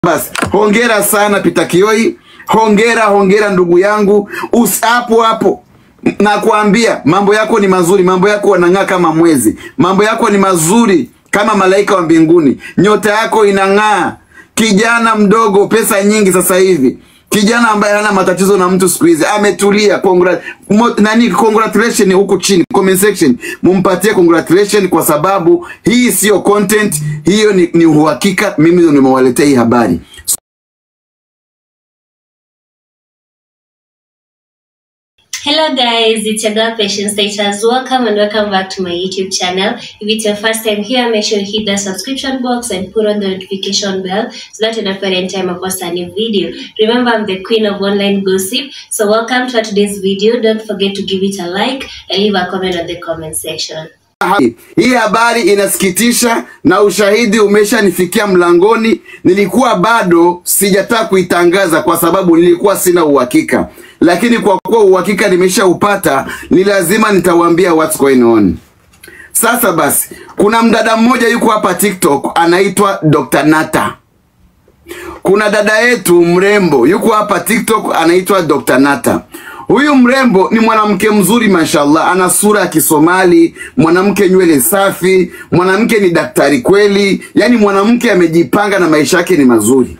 Basi hongera sana Peter Kioi, hongera hongera ndugu yangu, Usi- hapo hapo nakwambia, mambo yako ni mazuri, mambo yako yanang'aa kama mwezi, mambo yako ni mazuri kama malaika wa mbinguni, nyota yako inang'aa. Kijana mdogo, pesa nyingi sasa hivi, kijana ambaye hana matatizo na mtu siku hizi, ametulia. Congra mo, nani congratulation huku chini comment section, mumpatie congratulation kwa sababu hii sio content, hiyo ni, ni uhakika. Mimi ndio nimewaletea hii habari. Hello guys, it's your girl Patience Status. Welcome and welcome back to my YouTube channel. If it's your first time here, make sure you hit the subscription box and put on the notification bell so that you don't forget any time I post a new video. Remember, I'm the queen of online gossip. So welcome to today's video. Don't forget to give it a like and leave a comment on the comment section. Hii- Hii habari inasikitisha na ushahidi umeshanifikia mlangoni. Nilikuwa bado sijataka kuitangaza kwa sababu nilikuwa sina uhakika, lakini kwa kuwa uhakika nimeshaupata, ni lazima nitawaambia what's going on. Sasa basi, kuna mdada mmoja yuko hapa TikTok anaitwa Dr. Nata. Kuna dada yetu mrembo yuko hapa TikTok anaitwa Dr. Nata. Huyu mrembo ni mwanamke mzuri mashallah, ana sura ya Kisomali, mwanamke nywele safi, mwanamke ni daktari kweli, yaani mwanamke amejipanga na maisha yake ni mazuri.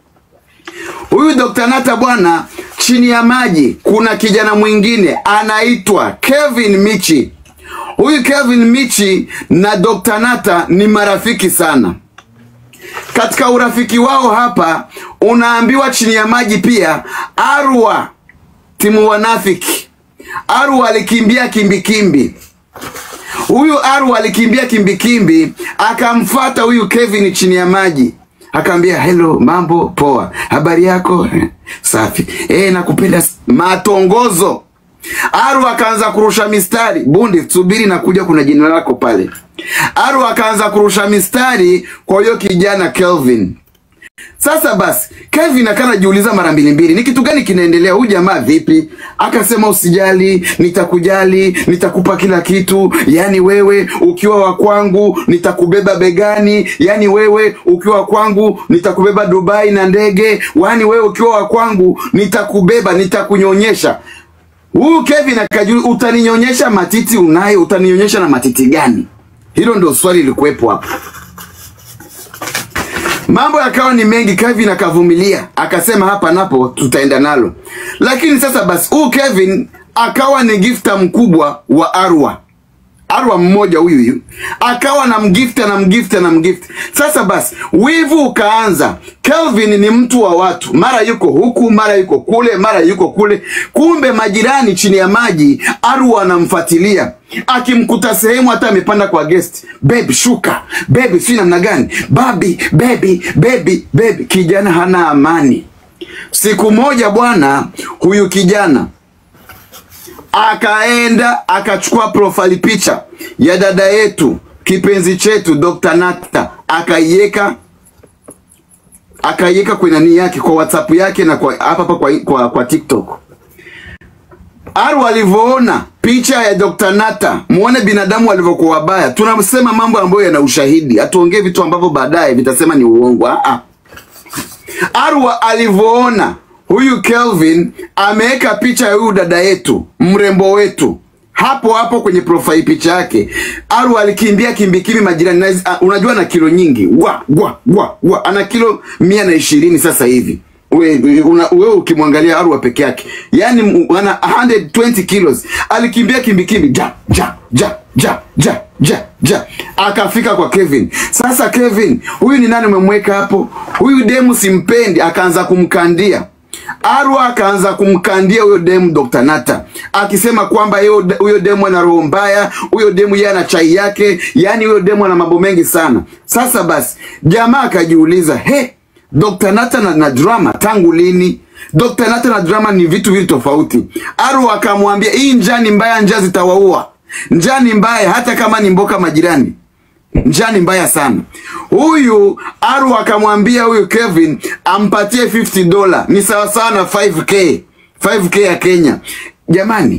Huyu Dr. Nata bwana, chini ya maji kuna kijana mwingine anaitwa Kevin Michi. Huyu Kevin Michi na Dr. Nata ni marafiki sana. Katika urafiki wao hapa unaambiwa chini ya maji pia Arwa timu wanafiki. Arwa alikimbia kimbikimbi. Huyu Arwa alikimbia kimbikimbi akamfata huyu Kevin chini ya maji. Akaambia hello, mambo poa, habari yako "Eh, safi, eh, nakupenda. s- Matongozo. Aru akaanza kurusha mistari. Bundi, subiri na kuja, kuna jina lako pale. Aru akaanza kurusha mistari kwa huyo kijana Kelvin. Sasa basi, Kevin akanajiuliza mara mbili mbili, ni kitu gani kinaendelea? Huyu jamaa vipi? Akasema usijali, nitakujali, nitakupa kila kitu. Yaani wewe ukiwa wa kwangu nitakubeba begani, yaani wewe ukiwa wa kwangu nitakubeba Dubai na ndege, yaani wewe ukiwa wa kwangu nitakubeba, nitakunyonyesha. Huyu Kevin akajiuliza, utaninyonyesha matiti unayo, utaninyonyesha na matiti gani? Hilo ndio swali lilikuwepo hapo. Mambo yakawa ni mengi, Kevin akavumilia, akasema hapa napo tutaenda nalo. Lakini sasa basi, huyu Kevin akawa ni gifta mkubwa wa Arwa. Arwa mmoja huyu huyu akawa na mgifta na mgifta na mgifta. Sasa basi, wivu ukaanza. Kelvin ni mtu wa watu, mara yuko huku, mara yuko kule, mara yuko kule. Kumbe majirani chini ya maji, Arwa anamfuatilia akimkuta sehemu, hata amepanda kwa guest. Baby shuka, baby si namna gani, baby baby baby baby. Kijana hana amani. Siku moja bwana, huyu kijana akaenda akachukua profile picha ya dada yetu kipenzi chetu Dr. Nata akaiweka akaiweka kwenye nani yake kwa WhatsApp yake na kwa hapa hapa kwa, kwa, kwa TikTok. Aru alivyoona picha ya Dr. Nata, muone binadamu walivyokuwa wabaya. Tunasema mambo ambayo yana ushahidi, hatuongee vitu ambavyo baadaye vitasema ni uongo. Ah, ah. Arwa alivyoona huyu Kelvin ameweka picha ya huyu dada yetu mrembo wetu hapo hapo kwenye profile picha yake, Arwa alikimbia kimbikimbi majirani. Na, uh, unajua ana kilo nyingi wa wa wa wa ana kilo mia na ishirini sasa hivi. We, una, wewe ukimwangalia Arwa peke yake yani m- ana 120 kilos. Alikimbia kimbikimbi ja ja ja ja ja ja ja akafika kwa Kevin. Sasa Kevin, huyu ni nani umemweka hapo? Huyu demu simpendi, akaanza kumkandia Arwa akaanza kumkandia huyo demu Dr. Nata akisema kwamba hiyo- huyo demu ana roho mbaya, huyo demu yeye ana chai yake, yaani huyo demu ana mambo mengi sana. Sasa basi jamaa akajiuliza, he, Dr. Nata na, na drama tangu lini? Dr. Nata na drama ni vitu viwili tofauti. Arwa akamwambia hii njaa ni mbaya, njaa zitawaua. Njaa ni mbaya hata kama ni mboka majirani njaa ni mbaya sana. Huyu Aru akamwambia huyu Kevin ampatie 50 dola, ni sawasawa na 5k 5k ya Kenya. Jamani,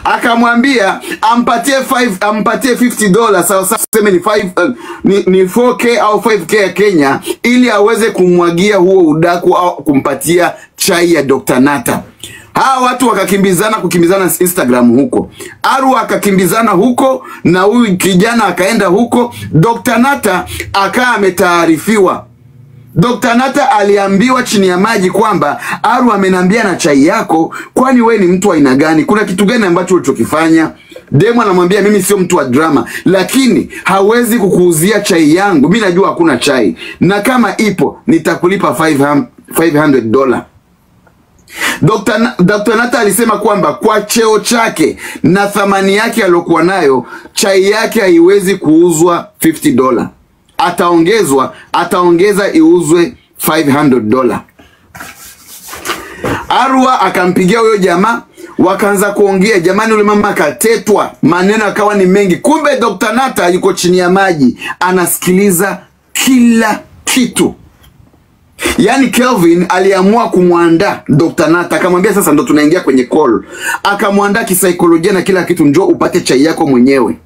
akamwambia ampatie 5 ampatie 50 dollars sawa sawa tuseme ni 5 uh, ni, ni 4k au 5k ya Kenya ili aweze kumwagia huo udaku au kumpatia chai ya Dr. Nata. Hawa watu wakakimbizana kukimbizana Instagram huko. Arwa akakimbizana huko na huyu kijana akaenda huko. Dr. Nata akaa ametaarifiwa Dr. Nata aliambiwa chini ya maji kwamba Aru amenambia na chai yako, kwani we ni mtu wa aina gani? Kuna kitu gani ambacho ulichokifanya? Demu anamwambia mimi sio mtu wa drama, lakini hawezi kukuuzia chai yangu. Mi najua hakuna chai, na kama ipo nitakulipa 500 dola. Dr. Na, Dr. Nata alisema kwamba kwa cheo chake na thamani yake aliyokuwa nayo, chai yake haiwezi kuuzwa 50 dola ataongezwa ataongeza iuzwe 500 dola. Arwa akampigia huyo jamaa, wakaanza kuongea. Jamani, yule mama akatetwa, maneno akawa ni mengi. Kumbe Dr. Nata yuko chini ya maji, anasikiliza kila kitu. Yaani Kelvin aliamua kumwandaa Dr. Nata, akamwambia sasa ndo tunaingia kwenye call, akamwandaa kisaikolojia na kila kitu, njoo upate chai yako mwenyewe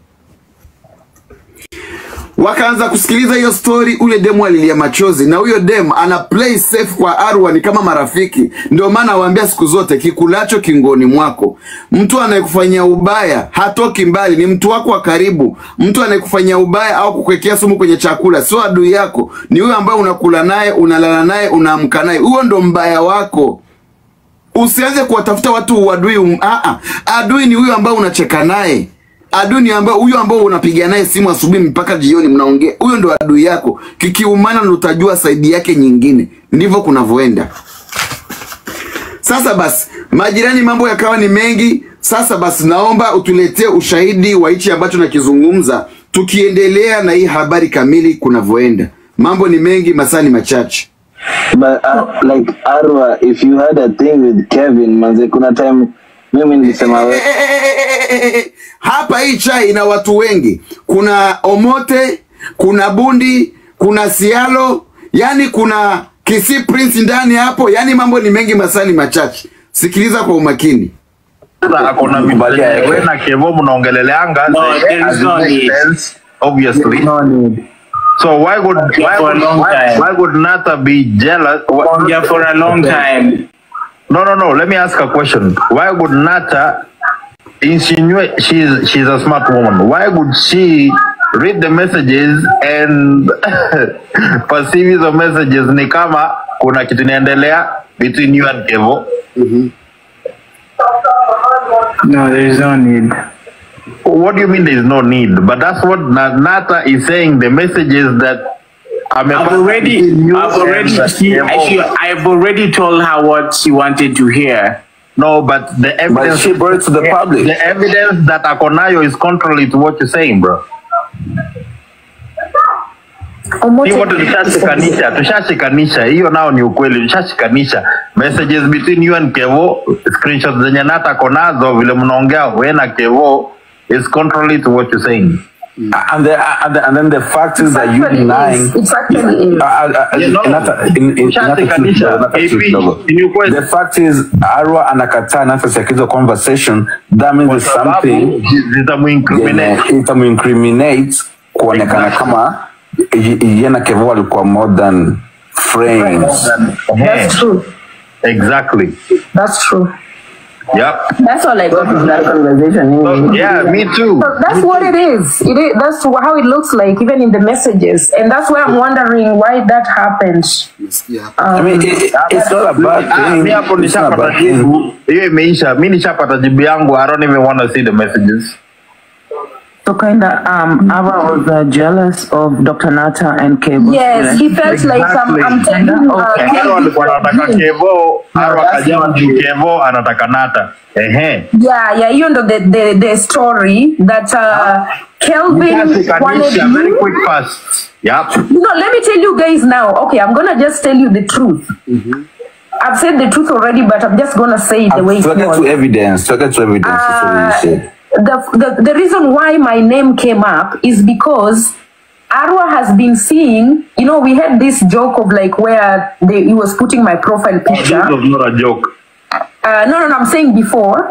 wakaanza kusikiliza hiyo story. Ule demu alilia machozi, na huyo demu ana play safe kwa Arwa, ni kama marafiki. Ndio maana awaambia siku zote, kikulacho kingoni mwako. Mtu anayekufanyia ubaya hatoki mbali, ni mtu wako wa karibu. Mtu anayekufanyia ubaya au kukuwekea sumu kwenye chakula sio adui yako, ni huyo ambaye unakula naye, unalala naye, unaamka naye. Huyo ndo mbaya wako. Usianze kuwatafuta watu uadui. Um, a adui ni huyo ambaye unacheka naye adui ni ambao huyo ambao unapiga naye simu asubuhi mpaka jioni mnaongea, huyo ndo adui yako. Kikiumana ndo utajua saidi yake nyingine. Ndivyo kunavyoenda. Sasa basi, majirani, mambo yakawa ni mengi. Sasa basi, naomba utuletee ushahidi wa hichi ambacho nakizungumza, tukiendelea na hii habari kamili kunavyoenda. Mambo ni mengi, masaa ni machache. But uh, like Arwa, if you had a thing with Kevin, manze, kuna time mimi nilisema we hapa hii chai ina watu wengi. Kuna Omote, kuna Bundi, kuna Sialo, yani kuna Kisii Prince ndani hapo, yani mambo ni mengi, masaa ni machache. Sikiliza kwa umakini. Sasa akona vitu zenye wewe na Kevo mnaongeleleanga No, zenye there is hazi no make need. sense, obviously. No need. So why would Okay, why for a would long why, time. why would Nata be jealous? Wh- Yeah, for a long time. No, no, no. Let me ask a question. Why would Nata insinuate she's she's a smart woman? Why would she read the messages and perceive hizo messages ni kama kuna kitu inaendelea between you and Kevo? No, there is no need. What do you mean there is no need? But that's what Na- Nata is saying. The messages that I'm I've already, I've already, she, she, I've already told her what she wanted to hear. No, but the but evidence she brought it to the public. the evidence that Akonayo is contrary to what you're saying, bro. Hii wote tushashikanisha, tushashikanisha. Hiyo nao ni ukweli, tushashikanisha messages between you and Kevo, screenshots zenye Nata ako nazo, vile mnaongea wewe na Kevo is contrary to what you're saying. And, the, and, the, and then the fact is that you denying. It actually is. Uh, uh, uh, Yeah, no. Nata- in- in- Nata Ushashikanisha. kidogo, Nata AP, kidogo. ni ukweli. The fact is Arwa anakataa Nata sikizo conversation that means Kwa there's sababu something zitamuincriminate. yenye itamuincriminate kuonekana Exactly. kama y- yeye na Kevo walikuwa more than friends. That's true. Exactly. That's true. Yep. That's all I got from that conversation. So, yeah, me too. So that's what it is. It is. That's how it looks like, even in the messages, and that's why I'm wondering why that happened. I mean, it, it, it's not a bad Ah, thing. mi hapo It's not a nishapata bad thing. jibu, hiyo imeisha. Mi nishapata jibu yangu. I don't even want to see the messages. So kind of, um, Ava was uh, jealous of Dr. Nata and Cable. Yes, he felt like I'm, I'm telling you. Uh, Okay. Haro alikuwa anataka Kevo, Haro that's akajamu not juu Kevo anataka Nata. Ehe. yeah, yeah, you know the the, the story that uh, Kelvin wanted Nishakanisha very you. quick fast. Yep. No, let me tell you guys now. Okay, I'm gonna just tell you the truth. I've said the truth already, but I'm just gonna say it the way it To get was. to evidence, to get to evidence, that's what you said. the, the the reason why my name came up is because Arwa has been seeing, you know, we had this joke of like where they, he was putting my profile This picture. was not a joke. Uh, no, no, no, I'm saying before.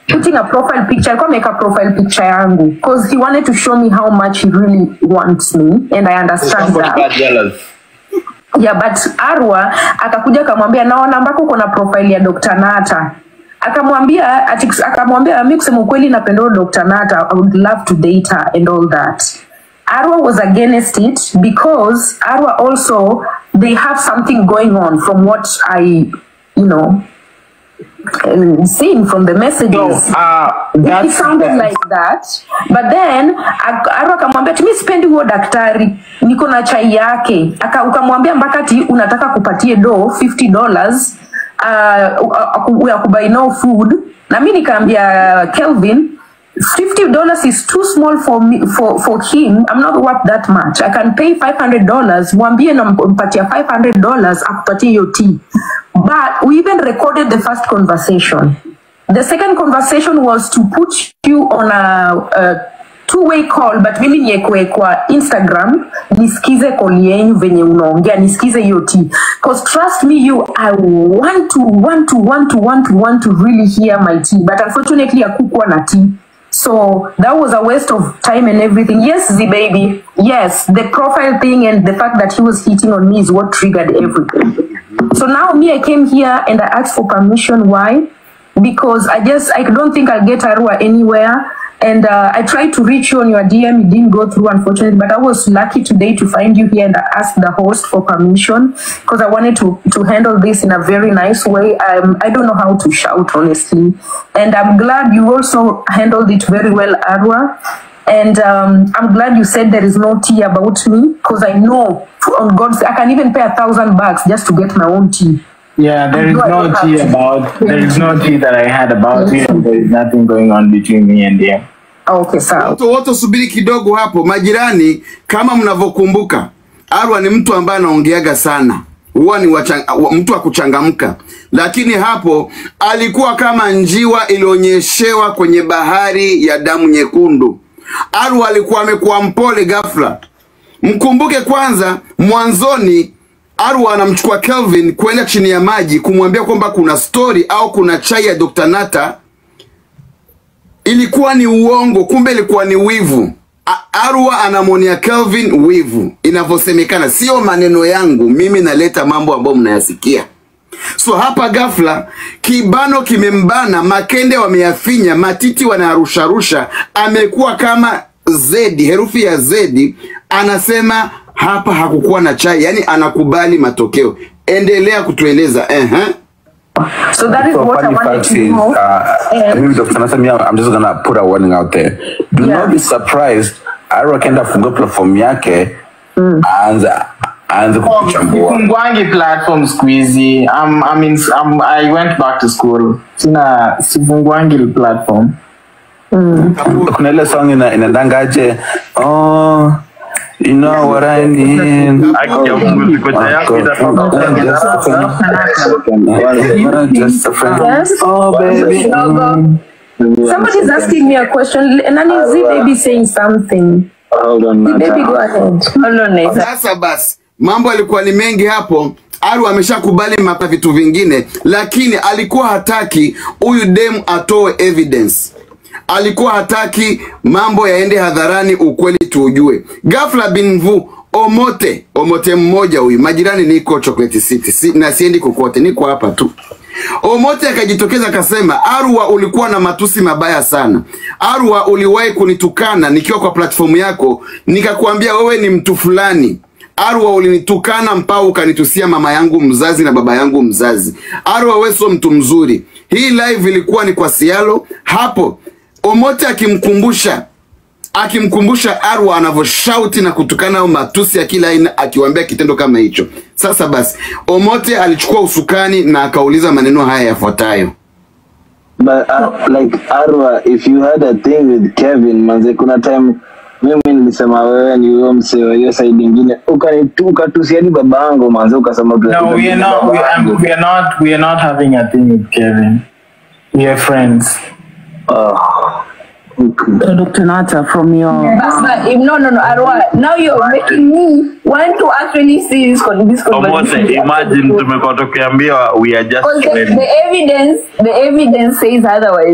putting a profile picture alikuwa ameweka profile picture yangu because he wanted to show me how much he really wants me and i understand Somebody that got jealous. yeah but arwa akakuja akamwambia naona ambako kuna profile ya dr nata akamwambia ati- akamwambia mi kusema ukweli napenda huyo dr nata i would love to date her and all that arwa was against it because arwa also they have something going on from what i you know um, seen from the messages So, uh, it that's sounded like that but then ak- Arwa akamwambia tumi sipendi huo daktari niko na chai yake Aka- ukamwambia mpaka ti unataka kupatie do 50 dollars uh, ya kubuy no food na mi nikaambia kelvin 50 dollars is too small for me for for him i'm not worth that much i can pay 500 dollars mwambie nampatia 500 dollars akupatie hiyo tea but we even recorded the first conversation the second conversation was to put you on a, a two-way call but mimi niekwe kwa instagram nisikize call yenyu venye unaongea nisikize hiyo t cause trust me you i want to want to want to want to want to really hear my tea but unfortunately akukuwa na tea so that was a waste of time and everything yes z baby yes the profile thing and the fact that he was hitting on me is what triggered everything so now me i came here and i asked for permission why because I just I don't think I'll get Arua anywhere. And uh, I tried to reach you on your DM, it didn't go through, unfortunately. But I was lucky today to find you here and I asked the host for permission because I wanted to to handle this in a very nice way. Um, I don't know how to shout honestly, and I'm glad you also handled it very well, Arua. And um, I'm glad you said there is no tea about me because I know on God's I can even pay a thousand bucks just to get my own tea. Yeah, there is I no don't have tea to. about there is no tea that I had about you and there is nothing going on between me and you. Okay, sawa. Watu wote subiri kidogo hapo, majirani, kama mnavyokumbuka, Arwa ni mtu ambaye anaongeaga sana, huwa ni wachang, wa- mtu wa kuchangamka, lakini hapo alikuwa kama njiwa ilionyeshewa kwenye bahari ya damu nyekundu. Arwa alikuwa amekuwa mpole ghafla. Mkumbuke kwanza, mwanzoni Arwa anamchukua Kelvin kwenda chini ya maji kumwambia kwamba kuna story au kuna chai ya Dr. Nata ilikuwa ni uongo, kumbe ilikuwa ni wivu. A- Arwa anamwonea Kelvin wivu, inavyosemekana, sio maneno yangu mimi, naleta mambo ambayo mnayasikia. So hapa ghafla kibano kimembana, makende wameyafinya, matiti wanarusharusha, amekuwa kama zedi, herufi ya zedi, anasema hapa hakukuwa na chai, yani anakubali matokeo. Endelea kutueleza ehe. So that is So what I funny wanted fact to is, know. uh, And- maybe Dr. Nasami, I'm just gonna put a warning out there. Do Yeah. not be surprised. Arrow akaenda fungua platform yake aanze aanze kukuchambua. Mgwangi platform squeezy. I'm I mean I'm, I went back to school. Sina sifungwangi platform. Kuna ile song ina inadangaje? Oh, you know what I need. Haki ya Mungu, sikocha yako itatoka. Just a friend. Yes. Oh baby. Logo. Somebody's asking me a question. Nani Z baby saying something? Hold on, Z baby, Nata. go ahead. Hold on, Nathan. Sasa basi, mambo alikuwa ni mengi hapo. Aru ameshakubali mapa vitu vingine, lakini alikuwa hataki huyu demu atoe evidence. Alikuwa hataki mambo yaende hadharani, ukweli tuujue. Ghafla bin vu Omote, Omote mmoja huyu, majirani, niko Chocolate City si, na siendi kokote, niko hapa tu. Omote akajitokeza akasema, Arwa, ulikuwa na matusi mabaya sana. Arwa, uliwahi kunitukana nikiwa kwa platformu yako, nikakuambia wewe ni mtu fulani. Arwa, ulinitukana mpaka ukanitusia mama yangu mzazi na baba yangu mzazi. Arwa, wewe sio mtu mzuri. Hii live ilikuwa ni kwa Sialo. Hapo Omote akimkumbusha akimkumbusha Arwa anavyoshauti na kutukana au matusi ya kila aina, akiwaambia kitendo kama hicho. Sasa basi, Omote alichukua usukani na akauliza maneno haya yafuatayo. But uh, like Arwa, if you had a thing with Kevin, manze, kuna time mimi nilisema wewe ni huyo msee wa hiyo side ingine, ukanitu- ukatusiani baba yangu manze, ukasema No, we are not we are, we are not we are not having a thing with Kevin. We are friends. Oh, okay. So Dr. Nata, from your That's not, if, no, no, no, Arwa. Now you're making me want to actually see this, con- this Omote, conversation. imagine tumekuwa tukiambiwa we are just Because the, friends. the evidence, the evidence says otherwise.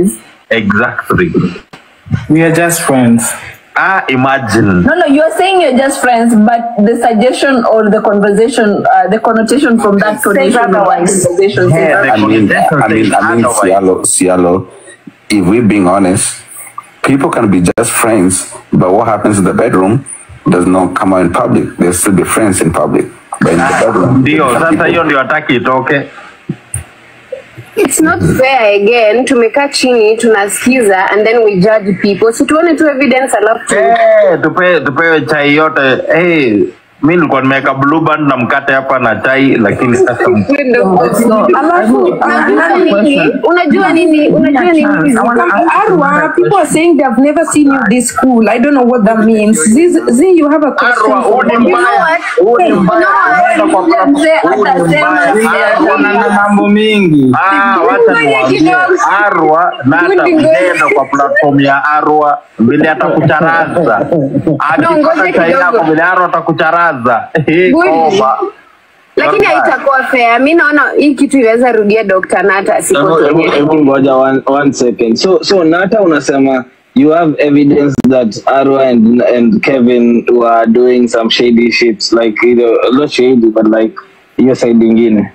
exactly We are just friends. ah imagine No, no, you are saying you're just friends, but the suggestion or the conversation, uh, the connotation from that conversation, otherwise. conversation says Yeah, I mean, I mean, I mean, Cialo, Cialo, if we're being honest, people can be just friends, but what happens in the bedroom does not come out in public. They'll still be friends in public, but in the bedroom. ndio some sasa people- hiyo ndio hataki itoke It's not fair again. Tumekaa chini tunasikiza and then we judge people. Si tuone tu evidence alafu tu. Eh, tupe tupewe chai yote hey, mi nilikuwa nimeweka blue band na mkate hapa na chai lakini sasa Alafu, Unajua nini? Unajua nini? Unajua nini? Arwa, people are saying they've never seen you this cool. I don't know what that means. Ziz, Z, you have a question. Arwa, huu ni for me? You know mbaya. what? Huu ni Hey, you know mbaya. what? Yule mzee atasema Kuna na mambo mingi. Ah, wacha Ngoja niwaambie kidogo. Arwa na hata Ngoja kidogo. mjenda kwa platform ya Arwa vile atakucharaza No, akipata ngoja chai yako kidogo. vile Arwa atakucharaza Hii Good. koba. lakini haitakuwa fair. Mi naona hii kitu inaweza rudia Dr. Nata Hebu- siku hebu- zenye. hebu ngoja one, one second so so nata unasema you have evidence that arwa and, and kevin were doing some shady shit like you know, not shady but like hiyo side ingine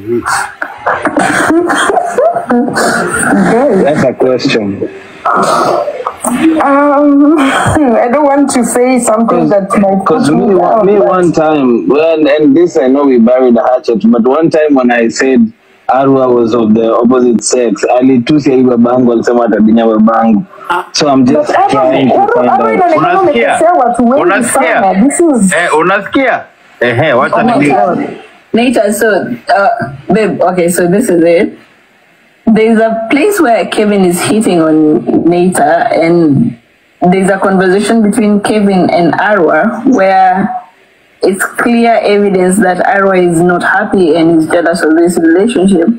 that's a question Um, I don't want to say something that might put Because me, me down. me but- one time, well, and this I know we buried the hatchet, but one time when I said Arwa was of the opposite sex, alitusi hii babangu alisema atadinya babangu. So I'm just But Arwa- trying to Arwa- find Arwa out. inaonekana Unasikia? umekosea watu wengi Unasikia? sana. This is Eh, unasikia ehe wacha Oh my nini God. Nita, so, uh, babe, okay, so this is it. There's a place where Kevin is hitting on Nita, and there's a conversation between Kevin and Arwa where it's clear evidence that Arwa is not happy and is jealous of this relationship.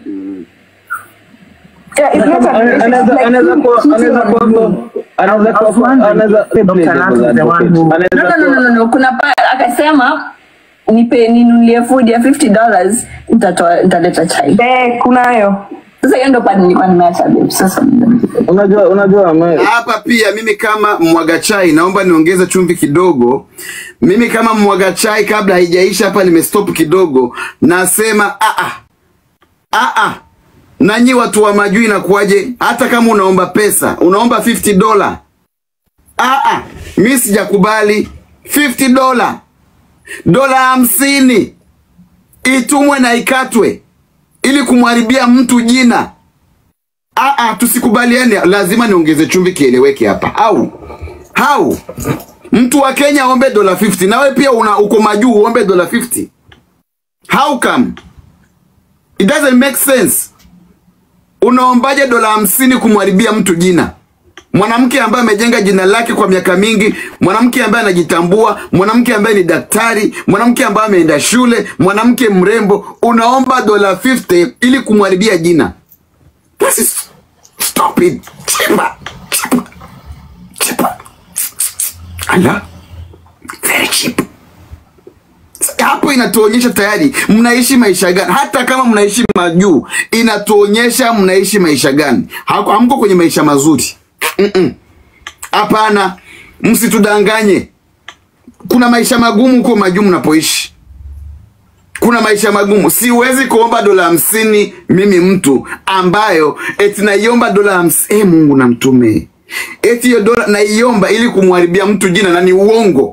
yeah, it's not a Anaweza- like anaweza him kuwa- cheating anaweza on kuwa- you. anaweza kuwa- I was wondering anaweza- if Dr. play Nat devil's is the one advocate. who- Anaweza No, no, no, kuwa- no, no, no. Kuna pa, akasema nipe ninunulie food ya 50 dollars nitatoa nitaleta chai. Eh, kunayo. Sasa hiyo ndo part nilikuwa nimeacha babe. Sasa unajua unajua ame- hapa pia mimi kama mwaga chai naomba niongeze chumvi kidogo mimi kama mwaga chai kabla haijaisha hapa nimestop kidogo nasema aa aa nanyi watu wa majui inakuwaje hata kama unaomba pesa unaomba 50 dola aa mi sijakubali 50 dola dola hamsini itumwe na ikatwe ili kumharibia mtu jina Aa, tusikubaliane, lazima niongeze chumvi kieleweke hapa. Au au mtu wa Kenya aombe dola 50 na wewe pia una uko majuu uombe dola 50. How come? It doesn't make sense. Unaombaje dola hamsini kumharibia mtu jina? Mwanamke ambaye amejenga jina lake kwa miaka mingi, mwanamke ambaye anajitambua, mwanamke ambaye ni daktari, mwanamke ambaye ameenda shule, mwanamke mrembo, unaomba dola 50 ili kumharibia jina. This is stupid. Cheaper. Cheaper. Cheaper. Ala. Very cheap. Hapo inatuonyesha tayari mnaishi maisha gani. Hata kama mnaishi majuu, inatuonyesha mnaishi maisha gani. Hako- Hamko kwenye maisha mazuri. Mm-mm. Hapana, msitudanganye. Kuna maisha magumu huko majuu mnapoishi kuna maisha magumu. Siwezi kuomba dola hamsini mimi mtu ambayo eti naiomba dola hamsini. Eh, Mungu na mtume, eti hiyo dola naiomba ili kumharibia mtu jina, na ni uongo.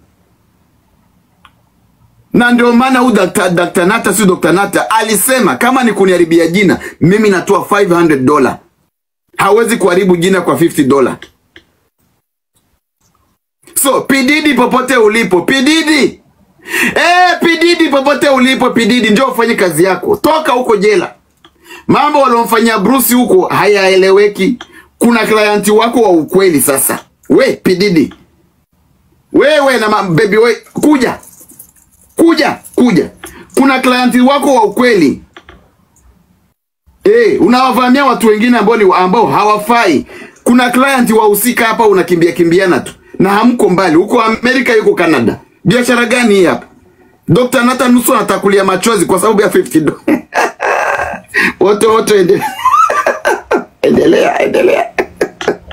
Na ndio maana huyu Dr. Dr. Nata si Dr. Nata alisema kama ni kuniharibia jina, mimi natoa 500 dola. Hawezi kuharibu jina kwa 50 dola. So Pididi, popote ulipo, Pididi Eh, Pididi popote ulipo Pididi, njoo ufanye kazi yako, toka huko jela. Mambo waliomfanyia Bruce huko hayaeleweki. Kuna klienti wako wa ukweli sasa. We Pididi, wewe na ma- baby we, kuja kuja kuja, kuna klienti wako wa ukweli eh, unawavamia watu wengine ambao ni ambao hawafai. Kuna client wahusika hapa, unakimbia kimbiana tu na hamko mbali, huko Amerika, yuko Canada. Biashara gani hii hapa? Dr. Nathan nusu anatakulia machozi kwa sababu ya 50 dola. wote wote, endelea endelea endelea.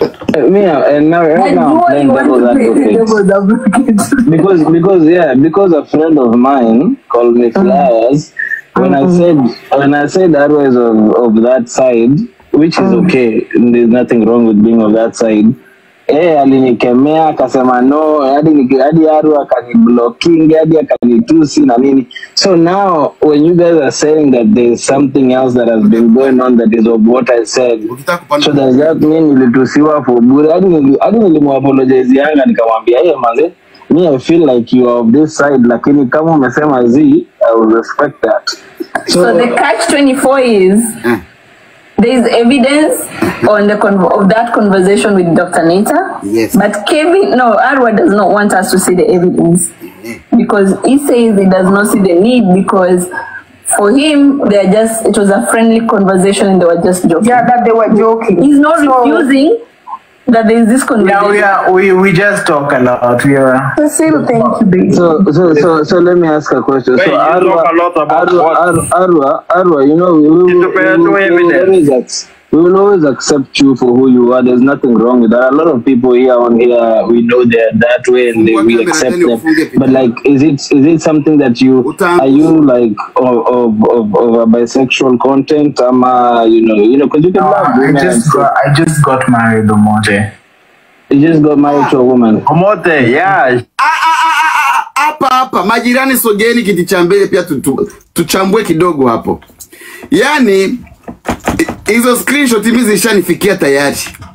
Uh, me, uh, and now right now I'm playing devil's advocate. because because yeah because a friend of mine called me flowers when I said when I said that was of, of that side which is okay there's nothing wrong with being of that side eh alinikemea akasema no hadi niki- hadi aru akaniblocking hadi akanitusi na nini so now when you guys are saying that there's something else that has been going on that is of what I said so does that mean nilitusiwa for bure hadi nili- hadi nilimwapologize yanga nikamwambia hey manze me I feel like you are of this side lakini kama umesema z I will respect that So, the catch 24 is there is evidence on the con- of that conversation with Dr. Nita. Yes. But Kevin, no, Arwa does not want us to see the evidence because he says he does not see the need because for him they are just it was a friendly conversation and they were just joking. Yeah, that they were joking. He's not So- refusing that there is this Yeah, conversation. we are. We, we just talk a lot. We are. Cecile, thank you, baby. So, so, so, so let me ask a question. Wait, so, you Arwa, talk a lot about Arwa, what? Arwa, Arwa, Arwa, you know, we, we, we, Independent we, will- we will evidence. always ac- we will always accept you for who you are. There's nothing wrong with that. A lot of people here on here, we know they're that way and they, we accept them. But like, is it is it something that you are you like of of, of, of a bisexual content? Um, uh, you know, you know, because you can No, love I women. and just stuff. got. I just got married, Omote. You just got married to a woman. Omote, yeah. hapa hapa majirani sogeni kiti cha mbele pia tu- tu- tuchambue kidogo hapo yaani hi- hizo screenshot mimi zishanifikia tayari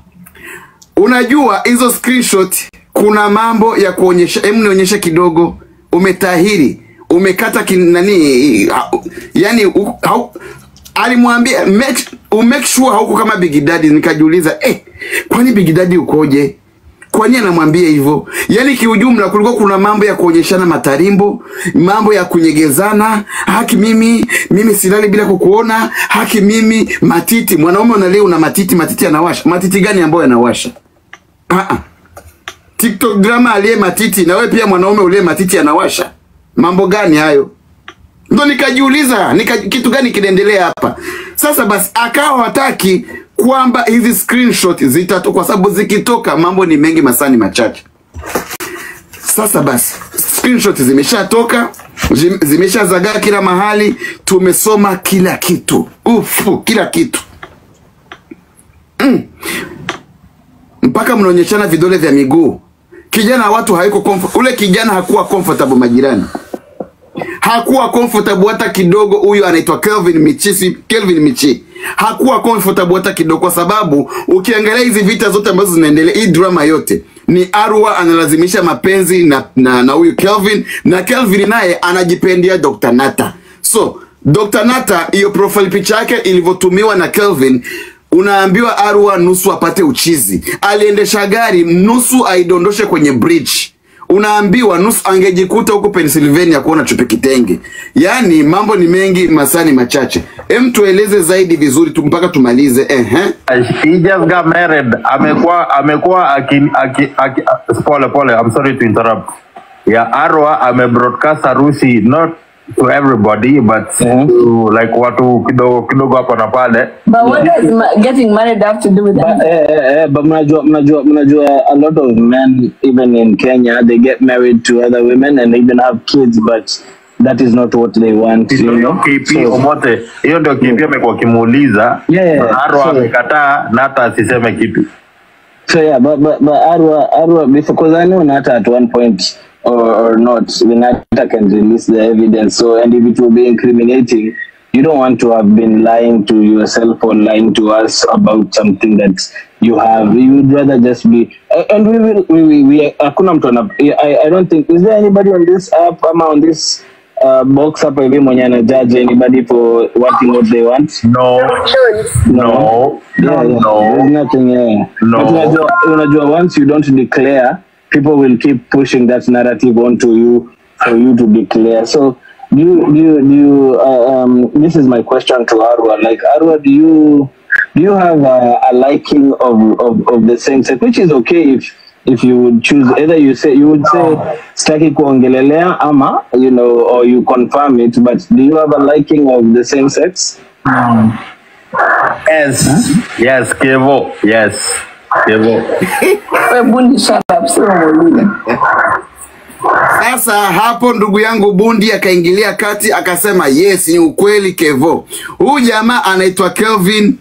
unajua hizo screenshot kuna mambo ya kuonyesha hebu nionyeshe kidogo umetahiri umekata kin, nani ha- yani u- hau- alimwambia make, umake sure hauko kama Big Daddy nikajiuliza eh kwani Big Daddy ukoje kwa nini anamwambia hivyo? Yaani kiujumla kulikuwa kuna mambo ya kuonyeshana matarimbo, mambo ya kunyegezana, haki mimi, mimi silali bila kukuona, haki mimi, matiti. Mwanaume unalia una matiti, matiti yanawasha. Matiti gani ambayo yanawasha? Ah ah. TikTok drama aliye matiti na wewe pia mwanaume uliye matiti yanawasha. Mambo gani hayo? Ndo nikajiuliza nika, kitu gani kinaendelea hapa sasa. Basi akawa hataki kwamba hizi screenshot zitatoka, kwa sababu zikitoka mambo ni mengi, masani machache. Sasa basi screenshot zimeshatoka, zim- zimeshazagaa kila mahali, tumesoma kila kitu, ufu, kila kitu mm. mpaka mnaonyeshana vidole vya miguu. Kijana wa watu haiko comfort, ule kijana hakuwa comfortable majirani hakuwa comfortable hata kidogo. Huyu anaitwa Kelvin Michi, si Kelvin Michi hakuwa comfortable hata kidogo, kwa sababu ukiangalia hizi vita zote ambazo zinaendelea, hii drama yote ni Arwa analazimisha mapenzi na na na huyu Kelvin, na Kelvin naye anajipendia Dr. Nata. So Dr. Nata, hiyo profile picha yake ilivyotumiwa na Kelvin unaambiwa Arwa nusu apate uchizi, aliendesha gari nusu aidondoshe kwenye bridge unaambiwa nusu angejikuta huko Pennsylvania kuona chupe kitenge. Yaani mambo ni mengi, masani machache. Em, tueleze zaidi vizuri tu mpaka tumalize. Ehe. He just got married. Amekuwa amekuwa aki, aki, aki, pole pole. I'm sorry to interrupt. Ya Arwa ame broadcast harusi not to everybody but to like watu kidogo kidogo hapa na pale. But what does ma- getting married have to do with that? Eh, eh, eh, but mnajua, mnajua, mnajua a lot of men even in Kenya they get married to other women and even have kids but that is not what they want you Hiyo know KP so, Omote, hiyo ndio KP amekuwa akimuuliza. Yeah, Na Arwa so- amekataa na hata asiseme kitu. so yeah but, but, but Arwa, Arwa because I know Nata at one point or, or not the Nata can release the evidence so and if it will be incriminating you don't want to have been lying to yourself or lying to us about something that you have you would rather just be a- and we will we we, we hakuna mtu ana I, I don't think is there anybody on this app ama on this uh, box hapa hivi mwenye ana judge anybody for wanting what they want No. no yeah, yeah. there's nothing yeah No. But unajua, unajua once you don't declare people will keep pushing that narrative onto you for you to declare so do you do you, do you uh, um, this is my question to Arwa like Arwa do you do you have a, a liking of, of, of the same sex which is okay if if you would choose either you say you would say staki kuongelelea ama you know or you confirm it but do you have a liking of the same sex Yes. Yes, Kevo. Yes. Kevo. Wewe bundi shut up, sio mwingine. Sasa hapo ndugu yangu Bundi akaingilia kati akasema yes, ni ukweli Kevo. Huyu jamaa anaitwa Kelvin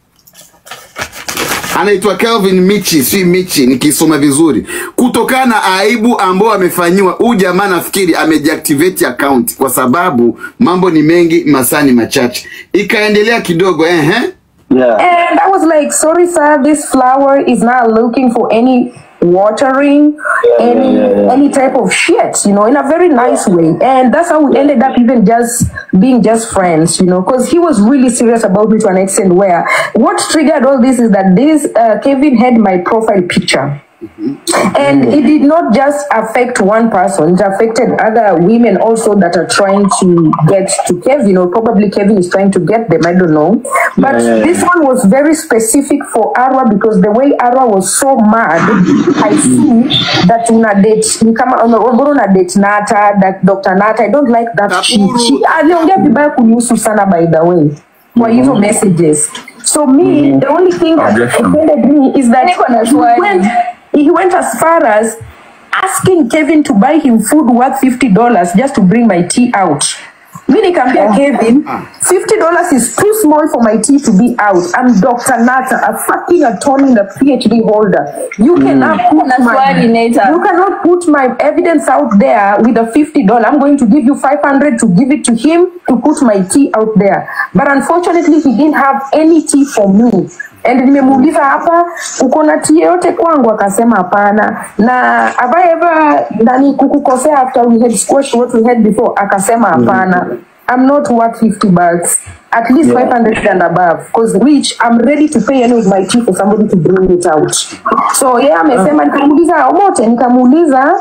anaitwa Kelvin Michi, si Michi nikisoma vizuri, kutokana na aibu ambao amefanyiwa. Huyu jamaa nafikiri amedeactivate account kwa sababu mambo ni mengi, masaa ni machache. Ikaendelea kidogo ehe. Yeah. And I was like, sorry, sir, this flower is not looking for any watering, any yeah, yeah. any type of shit, you know, in a very nice way. And that's how we ended up even just being just friends, you know, because he was really serious about me to an extent where what triggered all this is that this uh, Kevin had my profile picture. And it did not just affect one person, it affected other women also that are trying to get to Kevin, or probably Kevin is trying to get them, I don't know. But Yeah, yeah, this one was very specific for Arwa because the way Arwa was so mad, I see that una date, ni kama una una date Nata, that Dr. Nata, I don't like that shit. She aliongea vibaya kunihusu sana by the way. Kwa hizo messages. So me, the only thing that Objection. offended me is that Niko na he swali. went, he went as far as asking Kevin to buy him food worth fifty dollars just to bring my tea out. Mi nikaambia Kevin, fifty dollars is too small for my tea to be out. I'm Dr. Nata, a fucking attorney and a PhD holder. You cannot put Na my, swali, Nata. you cannot put my evidence out there with a fifty dollar. I'm going to give you five hundred to give it to him to put my tea out there. But unfortunately, he didn't have any tea for me. And nimemuuliza hapa uko na tea yote kwangu, akasema hapana. Na have I ever nani kukukosea after we had squashed what we had before, akasema hapana. I'm not worth 50 bucks. At least 500 and above. Because which I'm ready to pay any of my tea for somebody to bring it out. So yeah, amesema nikamuuliza Omote, nikamuuliza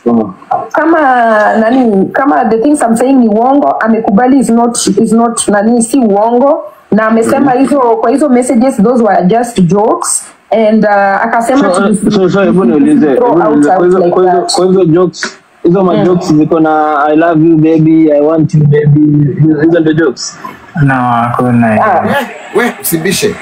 kama nani kama the things I'm saying ni uongo amekubali is not is not nani si uongo na amesema hizo kwa hizo messages those were just jokes and uh, akasema So, tusi- so, so, hebu niulize, throw hebu out niulize, kwa out hizo- like kwa hizo- that. kwa hizo jokes hizo ma jokes ziko na I love you baby, I want you baby, hizo hizo ndio jokes. No, hakuna. Ah, We usibishe.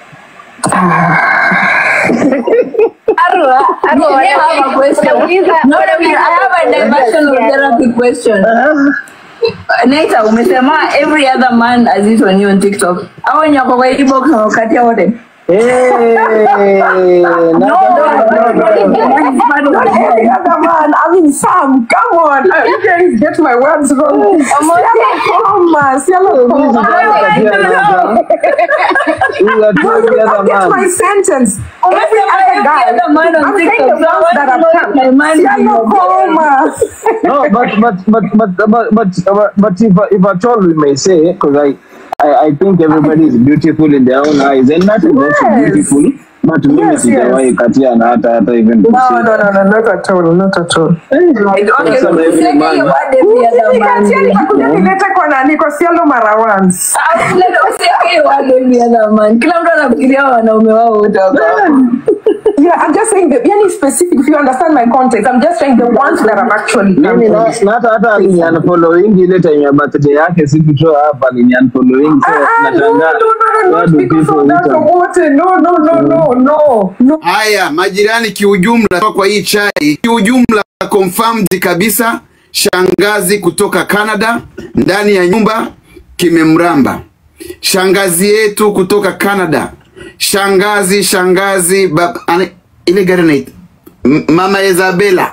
Arwa, Arwa, I have a question. No, no, I have a diversion of therapy question. Naita, umesema every other man has it on you on TikTok. Hao wenye wako kwa hii box wamekatia wote. Hey, no, no, no, no, no, not every other man. I mean, Sam, come on. Uh, you guys get my words wrong. Siala koma, siala koma. Don't get my sentence. Every other guy. other man on I'm saying TikTok, the so ones I that want have to know come. if my man is Siala your koma. no, but but but but but but, but, but if if at all we may say, because I, I I think everybody is beautiful in their own eyes, and that is also Yes. beautiful. But mimi Yes, sijawahi yes. katia na hata hata even No, kusema. no, no, no, not at all, not at all. Okay, Sasa so every useme man- hiyo word every other man. Nikatia nikakuja nilete kwa nani kwa sialo mara once. Ah, useme- useme hiyo word every other man. Kila mtu anafikiria wanaume wao wote wako hapo. Yeah, I'm just saying the yani specific. If you understand my context, I'm just saying the ones that I'm actually mimi na counting. na hata hata aliniunfollowing ile time ya birthday yake sikutoa hapa aliniunfollowing so Ah, ah, no, no, nashangaa no, no, why not do because people of that return? wote. No, no, no, no, no, no. Haya, majirani kiujumla, kwa hii chai kiujumla, confirmed kabisa, shangazi kutoka Canada ndani ya nyumba kimemramba. Shangazi yetu kutoka Canada, shangazi shangazi bab, ane, ile gari naita M- mama Isabella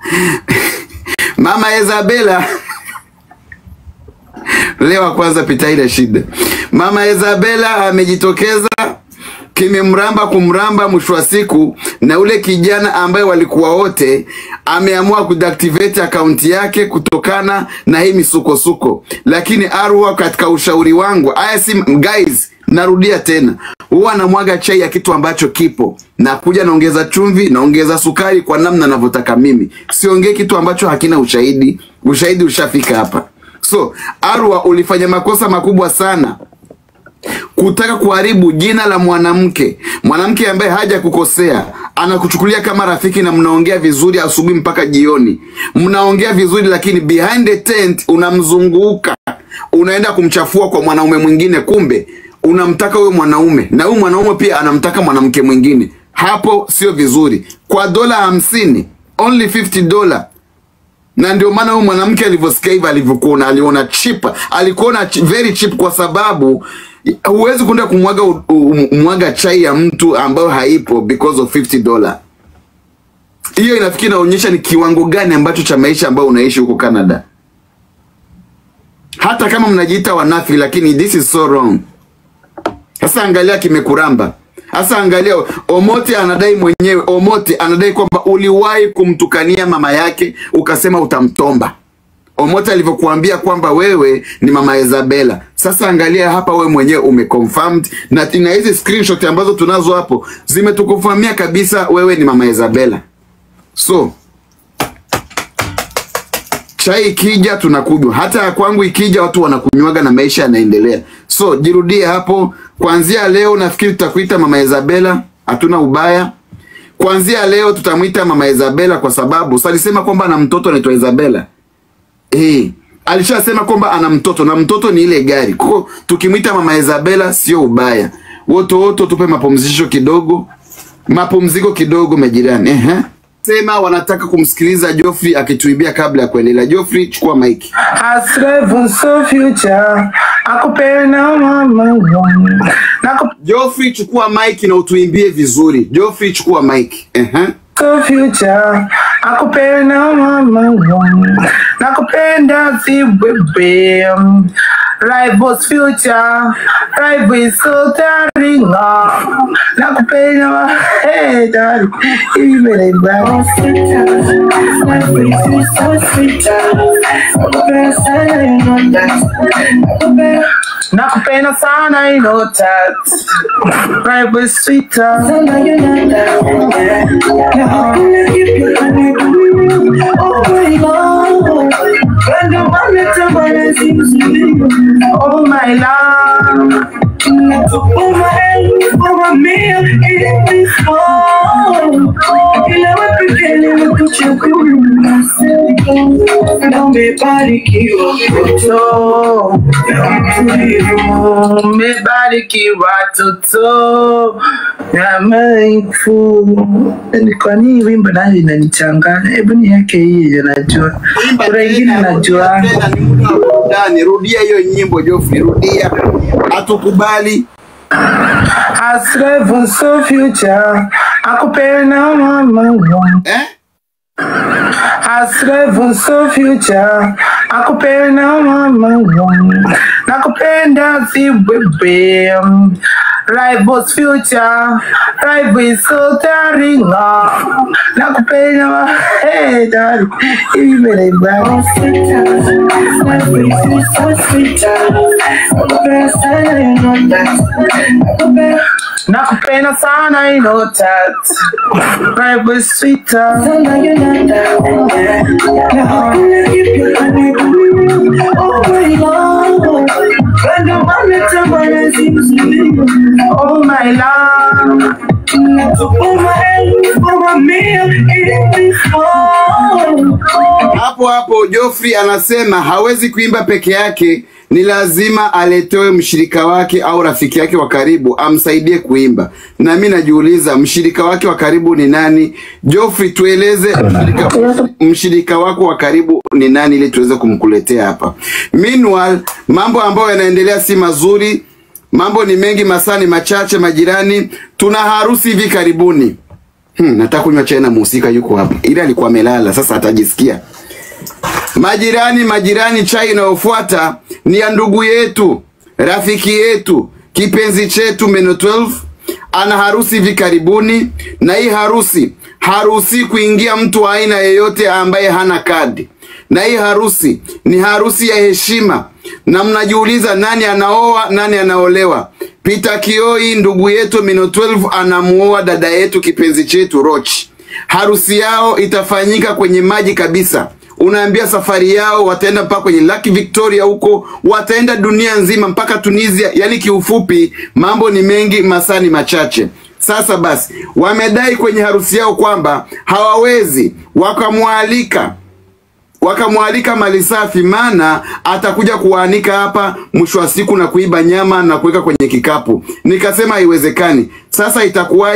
mama Isabella leo wa kwanza pita ile shida. Mama Isabella amejitokeza kimemramba kumramba, mwisho wa siku na ule kijana ambaye walikuwa wote ameamua kudeactivate akaunti yake kutokana na hii misukosuko. Lakini Arwa, katika ushauri wangu, haya si guys, narudia tena, huwa namwaga chai ya kitu ambacho kipo, nakuja naongeza chumvi, naongeza sukari kwa namna navyotaka mimi, siongee kitu ambacho hakina ushahidi. Ushahidi ushafika hapa. So Arwa, ulifanya makosa makubwa sana kutaka kuharibu jina la mwanamke, mwanamke ambaye haja kukosea, anakuchukulia kama rafiki na mnaongea vizuri asubuhi mpaka jioni, mnaongea vizuri, lakini behind the tent unamzunguka, unaenda kumchafua kwa mwanaume mwingine, kumbe unamtaka huyo mwanaume na huyu mwanaume pia anamtaka mwanamke mwingine. hapo sio vizuri. Kwa dola hamsini, only 50 dollar na ndio maana huyu mwanamke alivyosikia hivyo alivyokuona aliona cheap alikuona ch very cheap kwa sababu huwezi kwenda kumwaga u- u- mwaga chai ya mtu ambayo haipo because of 50 dollar hiyo inafikiri inaonyesha ni kiwango gani ambacho cha maisha ambayo unaishi huko Canada hata kama mnajiita wanafi lakini this is so wrong sasa angalia kimekuramba sasa angalia Omote anadai mwenyewe Omote anadai kwamba uliwahi kumtukania mama yake ukasema utamtomba Omote alivyokuambia kwamba wewe ni mama Isabella. Sasa angalia hapa, wewe mwenyewe umeconfirmed na na hizi screenshot ambazo tunazo hapo zimetukufamia kabisa wewe ni mama Isabella. So chai ikija tunakunywa, hata ya kwangu ikija watu wanakunywaga na maisha yanaendelea. So jirudie hapo, kuanzia leo nafikiri tutakuita mama Isabella, hatuna ubaya. Kuanzia leo tutamwita mama Isabella kwa sababu sasa alisema kwamba ana mtoto anaitwa Isabella. Eh, alishasema kwamba ana mtoto na mtoto ni ile gari. Kwa hiyo tukimwita mama Isabella sio ubaya. Woto woto tupe mapumzisho kidogo. Mapumziko kidogo majirani. Ehe. Sema wanataka kumsikiliza Geoffrey akituibia kabla ya kuendelea. Geoffrey chukua mic. Hasrevu so future akupenda mama Naku Geoffrey chukua mic na utuimbie vizuri. Geoffrey chukua mic. Ehe. so future akupenda mama nakupenda si bebe Rivals future Rivals so taringa nakupenda ma hey darling hivi mbele baba nakupenda sana you know that Rivals sweeter Oh my love Toto, umebarikiwa toto amaifu kwa nini wimbo nayo inanichanganya hebu ni yake hii najua kuna ingine najua Tena ni muda wa burudani. Rudia hiyo nyimbo Geoffrey, rudia. Hatukubali. Hasrevu so future akupenda mama Eh? Hasrevu so future akupenda mama nakupenda si bebe Rivals future Rivals so taringa nakupenda ma hey darling hivi mbele baba nakupenda sana you know that Rivals sweeter Oh my love Hapo hapo Geoffrey anasema hawezi kuimba peke yake, ni lazima aletewe mshirika wake au rafiki yake wa karibu amsaidie kuimba. Na mimi najiuliza mshirika wake wa karibu ni nani? Geoffrey, tueleze mshirika, mshirika wako wa karibu ni nani ili tuweze kumkuletea hapa. Meanwhile, mambo ambayo yanaendelea si mazuri, mambo ni mengi, masaa ni machache. Majirani, tuna harusi hivi karibuni. Hmm, nataka kunywa chai na muhusika yuko hapa, ila alikuwa amelala, sasa atajisikia. Majirani, majirani, chai inayofuata ni ya ndugu yetu, rafiki yetu, kipenzi chetu Meno 12 ana harusi hivi karibuni, na hii harusi haruhusi kuingia mtu wa aina yeyote ambaye hana kadi, na hii harusi ni harusi ya heshima, na mnajiuliza nani anaoa, nani anaolewa. Peter Kioi ndugu yetu Mino 12 anamuoa dada yetu kipenzi chetu Roch. Harusi yao itafanyika kwenye maji kabisa. Unaambia safari yao wataenda mpaka kwenye Lake Victoria huko, wataenda dunia nzima mpaka Tunisia. Yani kiufupi, mambo ni mengi, masaa ni machache. Sasa basi, wamedai kwenye harusi yao kwamba hawawezi wakamwalika wakamwalika mali safi, maana atakuja kuwaanika hapa mwisho wa siku na kuiba nyama na kuweka kwenye kikapu. Nikasema haiwezekani. Sasa itakuwaje?